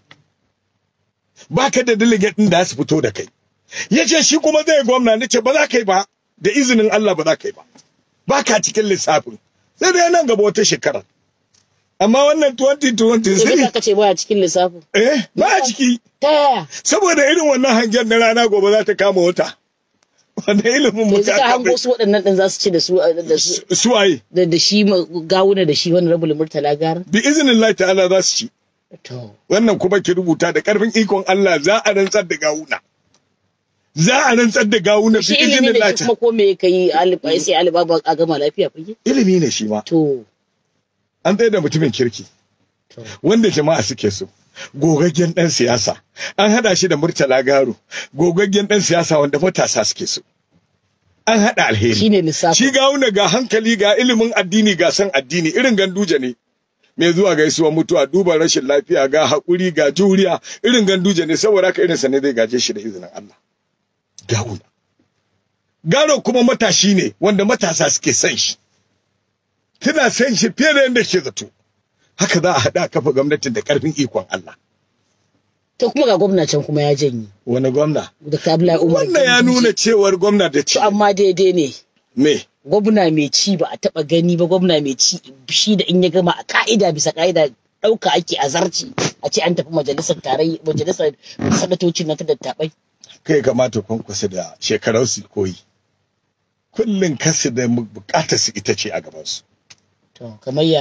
baka da delegate ɗin da su fito da kai ya ce shi kuma zai gwamna na ce ba za ka yi ba da izinin Allah ba za ka yi ba baka cikin lissafin sai dai nan gaba wata shekara amma wannan 2020 to sai duka kace baya cikin lissafin eh ba a ciki ta yaya saboda irin wannan hangen na rana gobe za ta kama wata wanda ilimin mu yanzu ta ka hango kama su waɗannan ɗin za su ci da su da su suwaye da da shi ma- gawuna da shi wani rabul murtala gara bi izinin Allah ta'ala za su ci to wannan kuma ki rubuta da karfin ikon Allah za a rantsar da gawuna za a rantsar da gawuna bi shi izinin ilimi da Allah shi kuma ko me kai alifa sai alibaba a gama lafiya fage ilimi ne shi ma to an tsaye da mutumin kirki to wanda jama'a suke so gogaggen dan siyasa an hada shi da murtala garo gogaggen dan siyasa wanda matasa suke so an hada alheri shine lissafin Shi gawuna ga hankali ga ilimin addini ga san addini irin ganduje ne. Mai zuwa gaisuwa mutuwa duba rashin lafiya ga haƙuri ga juriya irin ganduje ne saboda haka irinsa ne zai gaje shi da izinin Allah. Gawuna. Garo kuma matashi ne wanda matasa suke son shi. Tana son shi fiye da yadda ke zato. Haka za a haɗa kafa gwamnatin da ƙarfin ikon Allah. to kuma ga gwamna can kuma ya janye Wani gwamna? Dr. Abdullahi Umar Wannan ya Ganduje. nuna cewar gwamna da ci. to amma daidai ne Me? gwamna mai ci ba a taba gani ba gwamna mai ci shi da in ya gama a ka'ida bisa ka'ida ɗauka ake a zarci a ce an tafi majalisar tarayya majalisar sanatocin na ta dattabai kai kamata kwankwasa da shekarau su koyi kullum kasu da bukatar su ita ce a gabansu to kamar yaya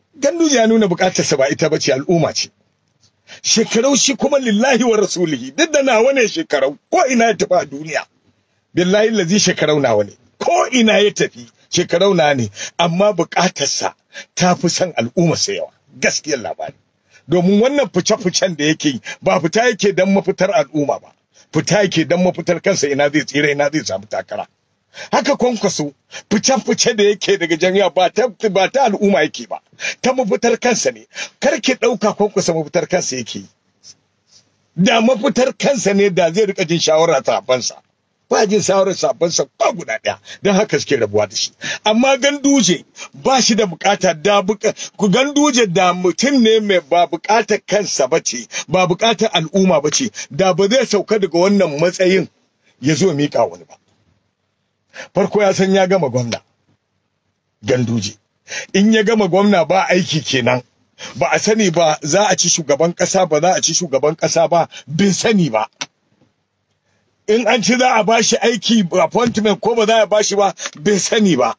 ganduje ya nuna bukatarsa ba ita bace al'umma ce shekarau shi kuma lillahi wa rasulihi duk da nawa ne shekarau ko ina ya tafi a duniya billahi lazi shekarau nawa ne ko ina ya tafi shekarau na ne amma bukatarsa ta fi son al'umma sa yawa gaskiyar labari domin wannan fice-ficen da yake yi ba fita yake don mafitar al'umma ba fita yake don mafitar kansa ina zai tsira ina zai samu takara haka kwankwaso fice-fice da yake daga jami'a ba ta ba ta al'umma yake ba ta mafitar kansa ne kar ki ɗauka kwankwaso mafitar kansa yake yi da mafitar kansa ne da zai rika jin shawara sabansa ba jin shawarar sabansa ba guda ɗaya don haka suke rabuwa da shi amma ganduje ba shi da bukata da buka ku ganduje da mutum ne mai ba bukatar kansa ba ce ba bukatar al'umma ba ce da ba zai sauka daga wannan matsayin ya zo mika wani ba farko ya san ya gama gwamna ganduje in ya gama gwamna ba aiki kenan ba a sani ba za a ci shugaban kasa ba za a ci shugaban kasa ba bin sani ba in an ci za a bashi aiki appointment ko ba za a bashi ba bin sani ba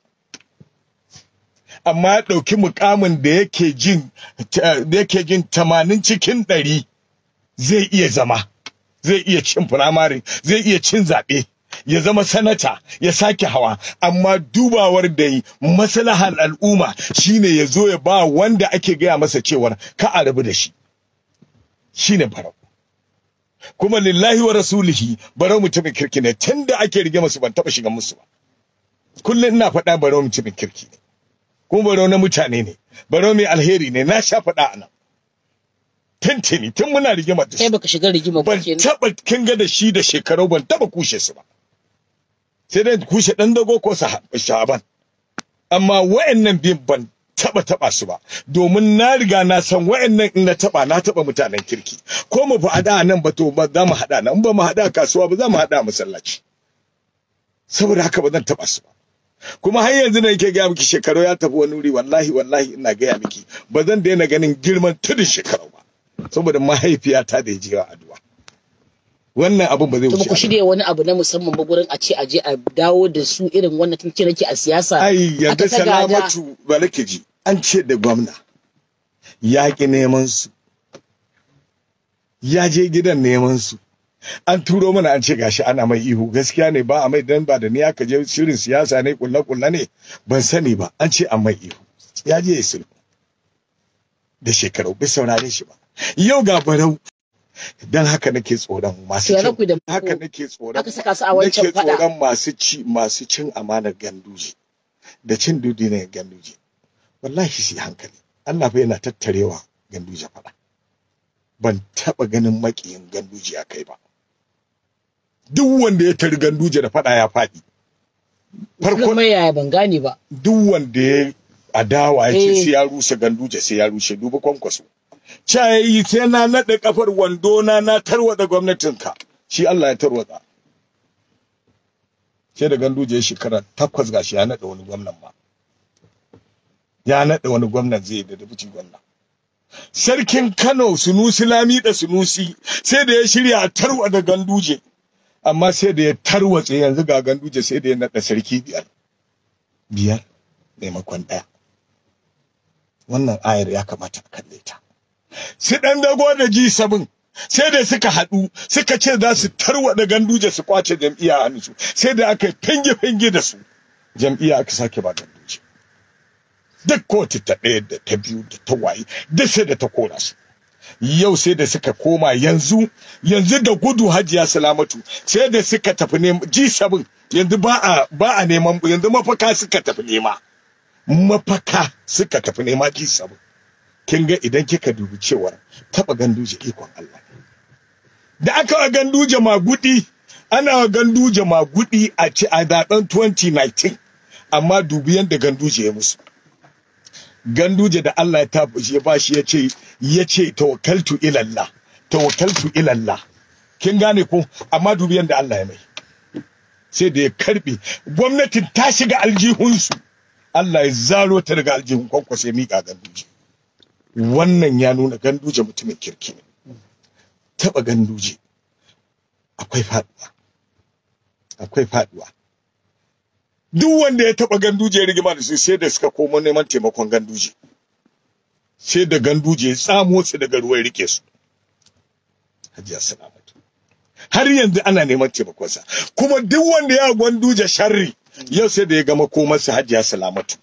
amma ya ɗauki mukamin da yake jin da yake jin tamanin cikin ɗari zai iya zama zai iya cin firamare zai iya cin zaɓe ya zama sanata ya sake hawa amma dubawar da yi maslahar al'umma shine ya zo ya ba wanda ake gaya masa cewar ka a rabu da shi shine barau kuma lillahi wa rasulihi barau mutumin kirki ne tunda ake rige masu ban taba shiga musu ba kullum ina faɗa barau mutumin kirki ne kuma barau na mutane ne barau mai alheri ne na sha faɗa a nan tuntuni tun muna rigimar da kai su baka shiga rigima ba ban kenan taba kin ga da shi da shekaru ban taba kushe su ba sai dai kushe dan dago ko Sah- shaban amma wa'annan bin ban taba taba su ba domin na riga na san wa'annan in na taba na taba mutanen kirki ko mu hada nan ba to ba za mu hada nan in ba mu hada kasuwa ba za mu hada masallaci saboda haka ba zan taba su ba kuma har yanzu da yake gaya miki shekaru ya tafi wani wuri wallahi wallahi ina gaya miki ba zan daina ganin girman tudun shekaru ba saboda mahaifiyata da ya je wa addu'a wannan abin ba zai to wuce ku shirya wani abu na musamman ba gurin a ce a je a dawo da su irin wannan tun ce nake a siyasa ai yadda aka ta gada. salamatu ba nake ji an ce da gwamna ya ki neman su ya je gidan neman su an turo mana an ce gashi ana mai ihu gaskiya ne ba a mai dan ba da ni aka je shirin siyasa ne kulla kulla ne ban sani ba an ce an mai ihu ya je ya sulhu da shekaru bai saurare shi ba yau ga barau dan haka nake tsoron masu To ya cin- raku da haka nake tsoron aka saka su a wancan nake fada tsoron masu ci masu cin amanar ganduje da cin dudi ne ganduje wallahi shi hankali Allah fa yana tattarewa ganduje fada ban taba ganin makiyin ganduje a kai ba duk wanda ya tari ganduje da fada ya faɗi farko kuma yaya ban gane ba duk wanda ya adawa ya ce Eh. sai ya rusa ganduje sai ya rushe duba kwankwaso cayayi sai na naɗe kafar wando na na tarwada gwamnatinka shi Allah ya tarwada sai da ganduje ya shekara takwas gashi ya naɗa wani gwamnan ma ya naɗa wani gwamnan zai da dabuci gwamna sarkin Kano Sunusi Lami da Sunusi sai da ya shirya a tarwada ganduje amma sai da ya tarwatse yanzu ga ganduje sai da ya naɗa sarki biyar biyar maimakon ɗaya wannan ayar ya kamata a kalle ta su ɗan dago da ji sabin sai da suka haɗu suka ce za su tarwaɗa ganduje su kwace jam'iyya a hannunsu sai da aka yi fenge-fenge da su jam'iyya aka sake ba ganduje duk kotu ta ɗaya da ta biyu da ta waye duk sai da ta kora su yau sai da suka koma yanzu yanzu da gudu hajiya salamatu sai da suka tafi neman ji sabin yanzu ba a ba a neman yanzu mafaka suka tafi nema mafaka suka tafi nema ji sabin kin ga idan kika dubi cewar taba ganduje ikon Allah da aka wa ganduje magudi ana wa ganduje magudi a ci a zaben 2019 amma dubi yanda ganduje ya musu ganduje da Allah ya tabbashi ya bashi ya ce ya ce tawakkaltu ila Allah tawakkaltu ila Allah kin gane ko amma dubi yanda Allah ya mai sai da ya karbe gwamnatin ta shiga aljihunsu Allah ya zaro ta daga aljihun kwankwasa ya miƙa ganduje wannan ya nuna ganduje mutumin kirki ne taɓa ganduje akwai faɗuwa akwai faɗuwa duk wanda ya taɓa ganduje ya rigima da su sai da suka komo neman taimakon ganduje sai da ganduje ya tsamo su daga ruwan rike su hajiya salamatu har yanzu ana neman taimakonsa kuma duk wanda ya gwanduje sharri yau sai da ya gama komarsa hajiya salamatu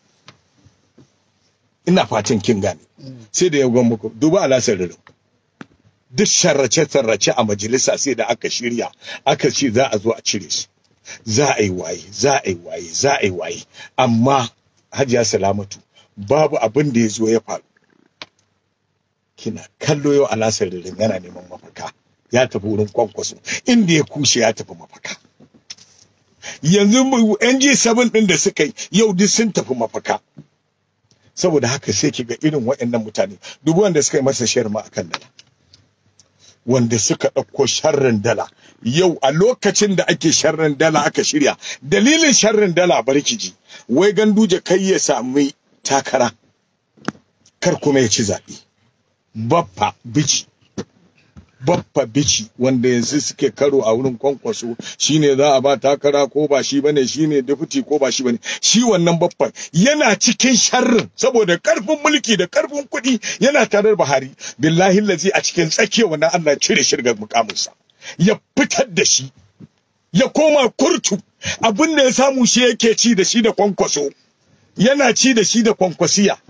ina fatan kin gane sai da ya gama ko duba alasar ririn duk sharrace-sharrace a majalisa sai da aka shirya aka ce za a zo a cire su za a yi waye za a yi waye za a yi waye amma hajiya salamatu babu abin da ya zo ya faru kina kallo yau alasar ririn yana neman mafaka ya tafi wurin kwankwaso inda ya kushe ya tafi mafaka yanzu NG7 din da suka yi yau duk sun tafi mafaka saboda haka sai kiga irin waɗannan mutane dubu wanda suka yi masa sharma akan dala wanda suka ɗauko sharrin dala yau a lokacin da ake sharrin dala aka shirya dalilin sharrin dala barkiji wai ganduje kai ya sami takara kar kuma ya ci zaɓe baffa bici baffa bici wanda yanzu suke karo a wurin kwankwaso shine za a ba takara ko ba shi bane shine deputy ko ba shi bane shi wannan baffan yana cikin sharrin saboda karfin mulki da karfin kuɗi yana tare da Buhari billahi lazi a cikin tsakiyar wannan Allah cire shirgar mukaminsa ya fitar da shi ya koma kurtu abin da ya samu shi yake ci da shi da kwankwaso yana ci da shi da kwankwasiya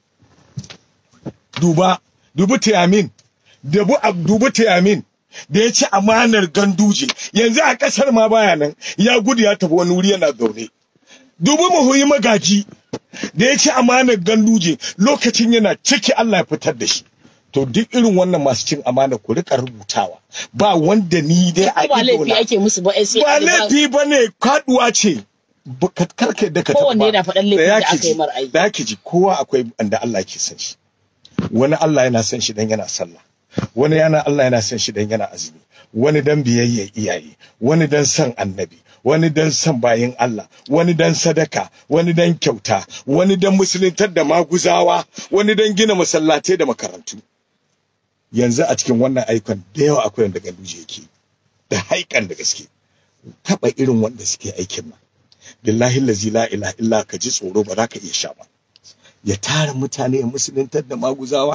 duba dubu tiyamin dubu dubu tiyamin da ya ci amanar ganduje yanzu a kasar ma baya nan ya gudu ya tafi wani wuri yana zaune dubu muhuyi magaji da ya ci amanar ganduje lokacin yana ciki Allah ya fitar da shi to duk irin wannan masu cin amana ku rika rubutawa ba wanda ni dai a ba laifi idona ake musu ba sai ba laifi ba ne kaduwa ce Ba- karka da ka Kowanne taɓa. yana faɗan laifin Da da ki aka yi ji, mar ai. da ki ji kowa akwai wanda Allah ke san shi wani Allah yana san shi dan yana sallah wani yana Allah yana san shi dan yana azumi wani dan biyayya iyaye wani dan san annabi wani dan san bayin Allah wani dan sadaka wani dan kyauta wani dan musuluntar da maguzawa wani dan gina masallatai da makarantu yanzu a cikin wannan aikon da yawa akwai wanda ganduje yake da haikan da gaske taba irin wanda suke aikin nan billahi lazi la ilaha illa ka ji tsoro ba za ka iya sha ba ya tara mutane ya musuluntar da maguzawa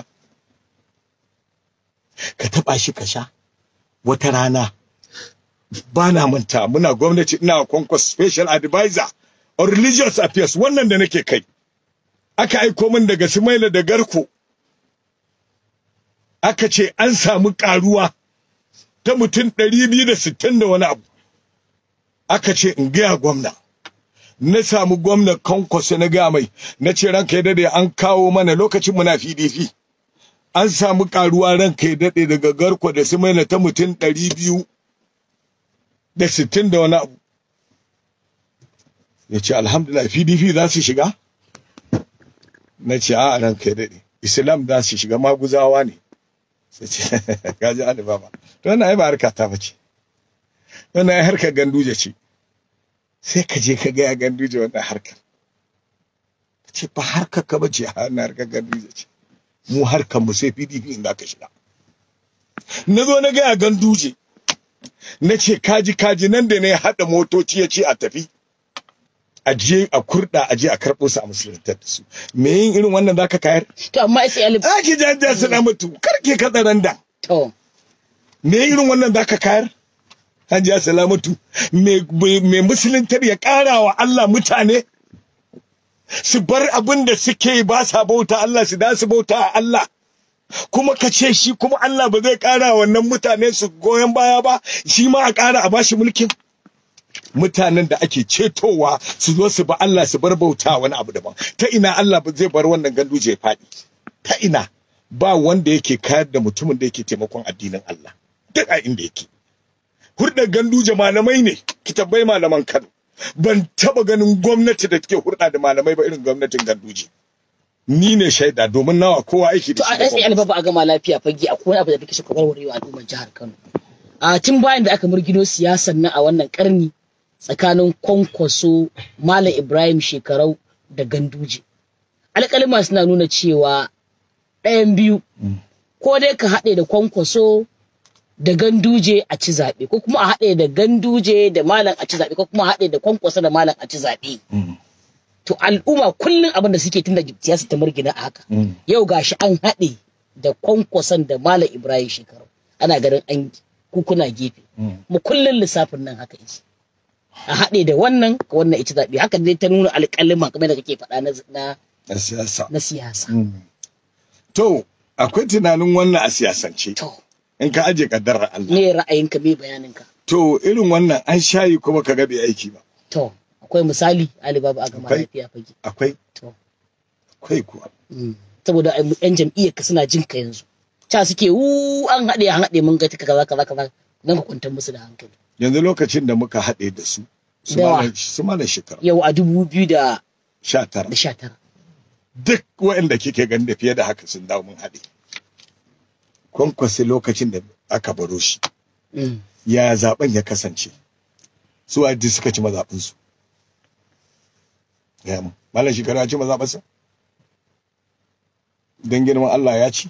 ka taba shi ka sha wata rana ba na manta muna gwamnati ina kwankwas special advisor on religious affairs wannan da nake kai aka aiko min daga Sumaila da Garko aka ce an samu karuwa ta mutum 260 da wani abu aka ce in gaya gwamna na samu gwamna kwankwaso na gaya mai na ce ranka ya dade an kawo mana lokacin muna PDP an samu karuwa ranka ya dade daga garko da su maina ta mutum ɗari biyu da sittin da wani abu ya ce alhamdulillah PDP za su shiga na ce a ranka ya dade Islam za su shiga maguzawa ne sai ce gaji Ali Baba to wannan ai ba harka ta bace wannan ai harkar ganduje ce sai ka je ka gaya ganduje wannan harkar ka ce ba harkar ka bace wannan harkar ganduje ce mu harkar mu sai PDP inda ka shiga na zo na gaya ganduje na ce kaji kaji nan da ne haɗa motoci ya ce a tafi a je a kurɗa a je a karɓo su a musuluntar da su me yin irin wannan zaka kayar to amma sai alif ake janja su na mutu karke ka tsaron da to me irin wannan zaka kayar hajiya salamatu me me musuluntar ya ƙara wa Allah mutane su bar abin da suke ba sa bauta Allah su da su bauta a Allah kuma ka ce shi kuma Allah ba zai ƙara wannan mutane su goyon baya ba shi ma a ƙara a bashi mulkin mutanen da ake cetowa su zo su ba Allah su bar bauta wani abu daban ta ina Allah ba zai bar wannan ganduje ya faɗi ta ina ba wanda yake kayar da mutumin da yake taimakon addinin Allah duk a inda yake hurɗar ganduje malamai ne ki tabbai malaman Kano ban taba ganin gwamnati da take hurɗa da malamai ba irin gwamnatin ganduje ni ne shaida domin nawa kowa aiki to da a shi da sai alif ba a gama lafiya fage akwai wani abu da kake so ka warwarewa al'ummar jihar Kano a tun bayan da aka murgino siyasan nan a wannan karni tsakanin kwankwaso Malam Ibrahim Shekarau da Ganduje alƙalima suna nuna cewa ɗayan biyu ko dai ka haɗe da kwankwaso da ganduje a ci zaɓe ko kuma a haɗe da ganduje da malam a ci zaɓe ko kuma a haɗe da kwankwaso da malam a ci zaɓe Mm. to al'umma kullum abin da suke tunda siyasa ta murgina a haka Mm. yau gashi an haɗe da kwankwason da malam ibrahim shekaru ana ganin an kukuna gefe Mm. mu kullum lissafin nan haka yake a haɗe da wannan ka wannan ita zaɓe haka dai ta nuna alƙalima kamar da kake faɗa na na, a siyasa na siyasa Mm. to akwai tunanin wannan a siyasance to in ka aje kaddarar Allah me ra'ayinka me bayaninka to irin wannan an shayi kuma ka ga bai aiki ba to akwai misali alibaba a gama Akwai. lafiya fage akwai to akwai kuwa mm. saboda ai yan jam'iyyar ka suna jin ka yanzu ca suke wu an haɗe an haɗe mun ga ta kaza kaza kaza dan ka kwantar musu da hankali yanzu lokacin da muka haɗe da su su Dawa. malam- su malam shekara yau a dubu biyu da sha tara da sha tara duk waɗanda kike gani da fiye da haka sun dawo mun haɗe kwankwasi lokacin da aka baro shi Mm. ya zaben ya kasance su a duk suka ci mazaɓin su ya mu malam shekara ya ci mazaɓin sa don girman Allah ya ci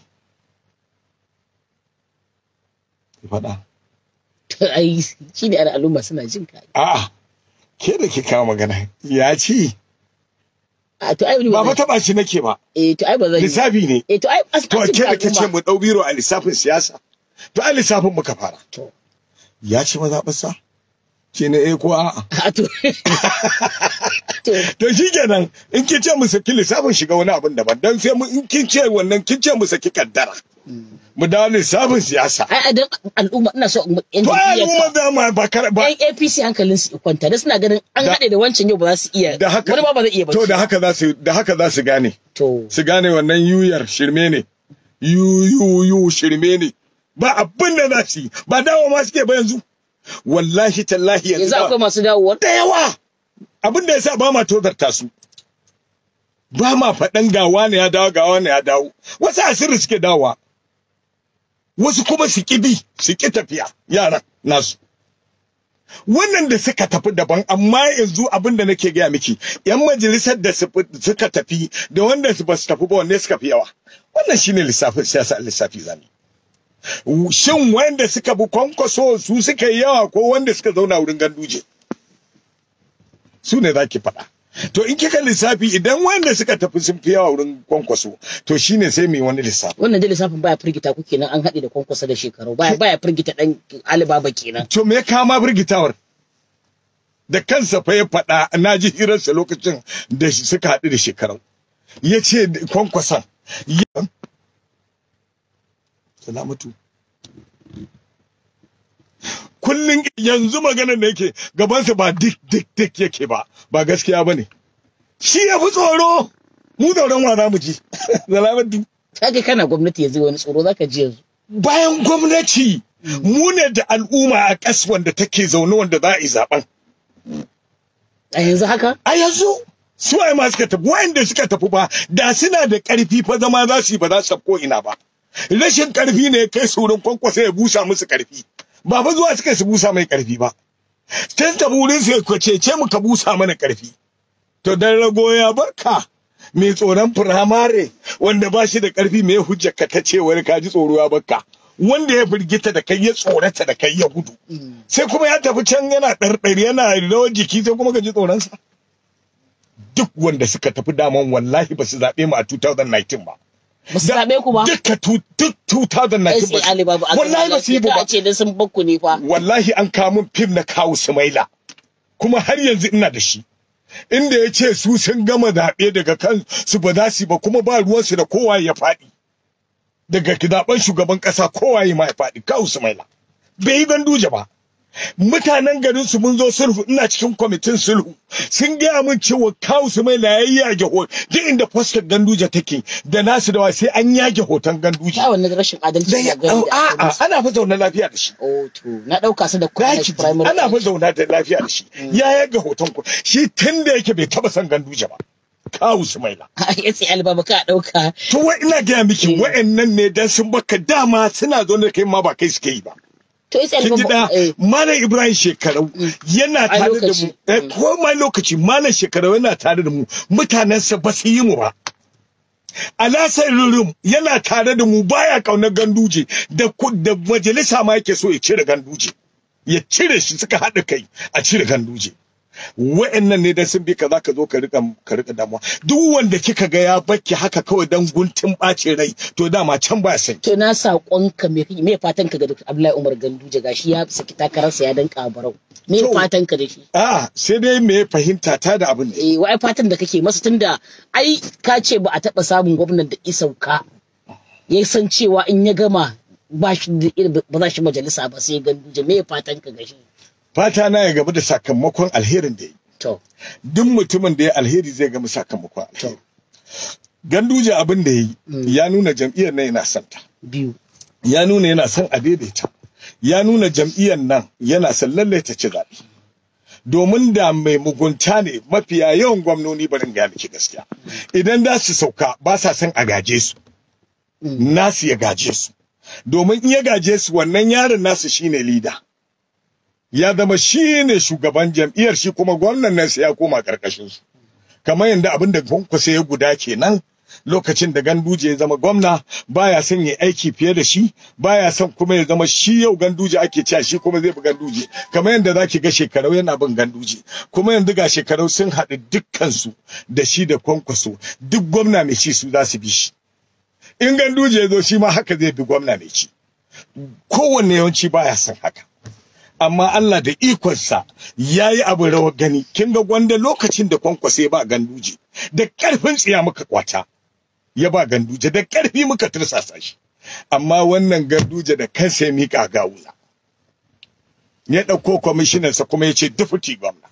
ki faɗa to ai shi ne al'umma suna jin ka a'a ke da ke kawo magana ya ci a to ai ba ba fa taɓa shi nake ba eh to ai ba zan yi lissafi ne eh to ai as to as- ke da ke ce al'umma. mu ɗau biro a lissafin siyasa to a lissafin muka fara to ya ci mazaɓarsa ke na eh ko a'a a to to to shi kenan in kin ce mu saki lissafin shiga wani abin daban dan sai mu in kin ce wannan kin ce mu saki kaddara mu dawo lissafin siyasa ai dan al'umma ina so yan to ai jam'iyyar al'umma da ma ba kar ba yan APC hankalin su kwanta da suna ganin an Da- haɗe da wancan yau ba za su iya da haka wani ba ba zai iya ba to da haka za su da haka za su gane to su gane wannan yuyar shirme ne yu yu yu shirme ne ba abin da za su yi ba dawo ma suke ba yanzu wallahi tallahi yanzu yanzu ba- akwai masu dawowa da yawa abin da yasa ba ma tozarta su ba ma faɗan gawa ne ya dawo gawa ne ya dawo wasu asiri suke dawowa wasu kuma su ƙi bi su ƙi tafiya yaran nasu wannan da suka tafi daban amma yanzu abin da nake gaya miki yan majalisar da su- suka tafi da wanda su ba su tafi ba wanne suka fi yawa wannan shine lissafin siyasa lissafi zami shin wanda suka bi kwankwaso su suka yi yawa ko wanda suka zauna wurin ganduje su ne za ki faɗa to in kika lissafi idan wanda suka tafi sun fi yawa wurin kwankwaso to shine sai mu yi wani lissafi wannan dai lissafin baya firgita ku kenan an haɗe da kwankwasa da shekaru baya baya firgita dan alibaba kenan to me ya kama birgitawar da kansa fa ya faɗa na ji hirarsa lokacin da shi- suka haɗu da shekarau ya ce kwankwason ya- salamatu kullum yanzu maganar da yake gabansa ba dik dik dik yake ba ba gaskiya ba ne shi ya fi tsoro mu tsoron wa za mu ji salamatu kage kana gwamnati yanzu wani tsoro zaka ji yanzu bayan gwamnati mu ne da al'umma a ƙas wanda take zaune wanda za a yi zaben a yanzu haka a yanzu su ai ma suka tafi wa'anda suka tafi ba da suna da ƙarfi fa zama za su yi ba za su tafi ko ina ba rashin ƙarfi ne ya kai su wurin kwankwasa ya busa musu ƙarfi ba fa zuwa suka su busa mai ƙarfi ba tun tafi wurin su ya cece mu ka busa mana ƙarfi to dan rago ya barka mai tsoron firamare wanda ba shi da ƙarfi mai hujjar ka ta ce wani ka ji tsoro ya barka wanda ya firgita da kai ya tsorata da kai ya gudu sai kuma ya tafi can yana ɗarɗari yana rawar jiki sai kuma ka ji tsoronsa duk wanda suka tafi daman wallahi ba su zaɓe mu a 2019 ba ba su zaɓe ku ba duka tu- duk 2019 ai ba sai su- alibaba a wallahi ba su yi ka ba ce dan sun bakku ne fa wallahi an kawo min fim na kawo Sumaila kuma har yanzu ina da shi inda ya ce su sun gama zaɓe daga kan su ba za su yi ba kuma ba ruwansu da kowa ya faɗi daga zaɓen shugaban ƙasa kowa ya ma ya faɗi kawo Sumaila bai yi ganduje ba mutanen garin su mun zo sulhu ina cikin kwamitin sulhu sun gaya min cewa kawu su mai ya yage hoton duk inda fuskar ganduje take da nasu da wa sai an yage hoton ganduje ta wannan rashin adalci da ga ya gani da aka a'a musu. ana fa zaune lafiya da shi oh to na dauka su da Daki kuma primary ana fa zauna da lafiya da shi ya yaga hoton ku shi tun da yake bai taba son ganduje ba kawu sumaila ya sai alibaba ka dauka to wai ina gaya miki wa'annan ne dan sun baka dama suna zo da kai ma ba kai suke yi ba to ya sai kin ji da alibaba eh, malam ibrahim shekarau yana A tare da lokaci. mu eh, ko ma lokaci malam shekarau yana tare da mu mutanensa ba su yi mu ba alasar rurum yana tare da mu baya kaunar ganduje da ku- da majalisa ma yake so ya cire ganduje ya cire shi suka haɗa kai a cire ganduje wa'annan ne da sun bi ka za ka zo ka rika ka rika damuwa duk wanda kika ga ya bakki haka kawai dan guntun ɓacin rai to dama can ba san to na saƙonka me me fatan ka ga Dr. Abdullahi Umar Ganduje gashi ya saki takararsa ya danka barau me To- fatan ka da shi a sai dai me fahimta ta da abin ne eh wai fatan da kake masa tunda ai ka ce ba a taɓa samun gwamnan da isauka ya san cewa in ya gama ba shi da irin- ba za shi majalisa ba sai Ganduje me fatan ka ga shi fata na ya gaba da sakamakon alherin da ya yi to duk mutumin da ya alheri zai gama sakamakon alheri ganduje abin da ya yi ya nuna jam'iyyar nan yana son ta biyu ya nuna yana son a daidaita ya nuna jam'iyyar nan yana son lallai ta ci zaɓe domin da mai mugunta ne mafiya yawan gwamnoni barin ga miki gaskiya idan za su sauka ba sa son a gaje su nasu ya gaje su domin in ya gaje su wannan yaron nasu shine lida ya zama shine shugaban jam'iyyar shi kuma gwamnan nan sai ya koma karkashin su kamar yadda abin da kwankwasa ya guda kenan lokacin da ganduje ya zama gwamna baya son ya aiki fiye da shi baya son kuma ya zama shi yau ganduje ake cewa shi kuma zai bi ganduje kamar yadda zaki ga shekarau yana bin ganduje kuma yanzu ga shekarau sun haɗu dukkansu da shi da kwankwaso duk gwamna mai ci su za su bi shi in ganduje ya zo shi ma haka zai bi gwamna mai ci kowanne yawanci baya son haka amma Allah da ikonsa ya yi abin rawar gani kin ga gwanda lokacin da kwankwasa ba ganduje da ƙarfin tsiya muka kwata ya ba ganduje da ƙarfi muka tursasa shi amma wannan ganduje da kansa ya miƙa gawuna ya ɗauko kwamishinansa kuma ya ce dufuti gwamna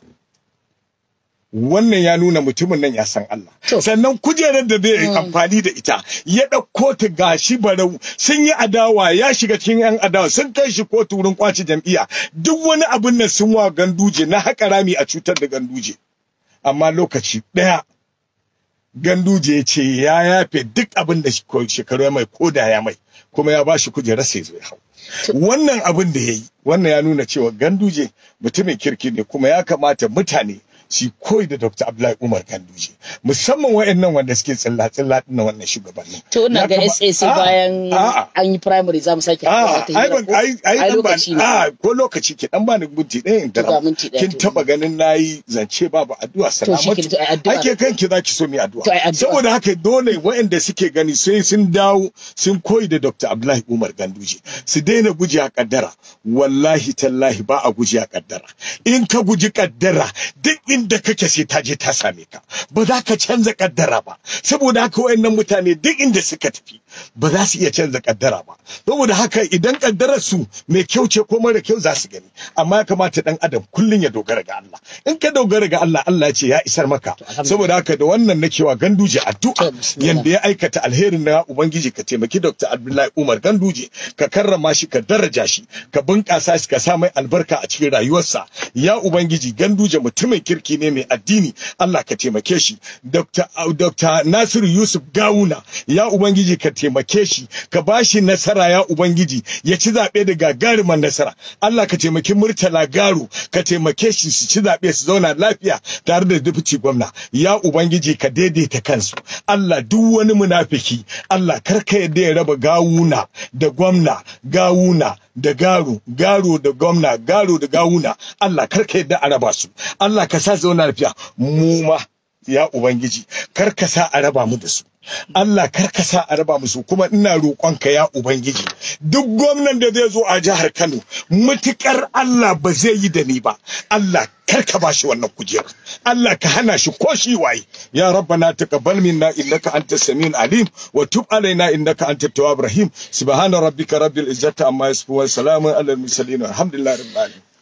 wannan ya nuna mutumin nan ya san Allah To. sannan kujerar da zai amfani da ita ya ɗauko ta gashi barau sun yi adawa ya shiga cikin yan adawa sun kai shi kotu wurin kwaci jam'iyya duk wani abin nan sun wa ganduje na haƙa rami a cutar da ganduje amma lokaci ɗaya ganduje ya ce ya yafe duk abin da shekaru ya mai koda ya mai kuma ya ba shi kujerar sai zai hau wannan abin da ya yi wannan ya nuna cewa ganduje mutumin kirki ne kuma ya kamata mutane su koyi da Dr. Abdullahi Umar Ganduje musamman wayannan wanda suke tsilla tsilla din wannan shugabannin to ina Ya ga kama- SA sai A'a, bayan a'a. an yi primary za mu sake haɗuwa Ah, wata ai hira ban ko? ai ai Ai dan ba lokaci ne ah ko lokaci ke dan bani minti ɗaya in To ga dara minti ɗaya kin to. taba ganin nayi zance babu addu'a shi salamatu ke- to ai addu'a. ake kanki zaki so mi addu'a To ai addu'a. saboda haka dole waɗanda suke gani sai sun dawo sun koyi da Dr. Abdullahi Umar Ganduje su daina guji a kaddara wallahi tallahi ba a guji a kaddara in ka guji kaddara duk inda kake sai ta je ta same ka ba za ka canza kaddara ba saboda haka wayannan mutane duk inda suka tafi ba za su iya canza kaddara ba saboda haka idan kaddarar su mai kyau ce ko mara kyau za su gani amma ya kamata dan adam kullun ya dogara ga Allah in ka dogara ga Allah Allah ya ce ya isar maka alhamdulillah. saboda haka da wannan na cewa ganduje addu'a To, bismillah. yanda ya aikata alherin na ubangiji ka taimaki Dr. Abdullahi Umar Ganduje ka karrama shi ka daraja shi ka bunƙasa shi ka sa mai albarka a cikin rayuwarsa ya ubangiji Ganduje mutumin kirki ne mai addini Allah ka taimake shi Dr. Au- Dr. Nasiru Yusuf Gawuna ya ubangiji ka taimake shi ka bashi nasara ya ubangiji ya ci zaɓe da gagaruman nasara Allah ka taimaki Murtala Garu ka taimake shi su ci zaɓe su zauna lafiya tare da dubuci gwamna ya ubangiji ka daidaita kansu Allah duk wani munafiki Allah karka yadda ya raba gawuna da gwamna gawuna da garu garo da gwamna garo da gawuna Allah karka yadda a raba su Allah ka sa su zauna lafiya mu ma ya ubangiji kar ka sa a raba mu da su Allah kar ka sa a raba musu kuma ina roƙonka ya ubangiji duk gwamnan da zai zo a jihar Kano mutukar Allah ba zai yi da ni ba Allah kar ka bashi wannan kujerar Allah ka hana shi ko shi waye ya rabbana taqabbal minna innaka antas samiul alim wa tub alaina innaka antat tawwabur rahim subhana rabbika rabbil izzati amma yasifun wa salamun alal mursalin alhamdulillahi rabbil alamin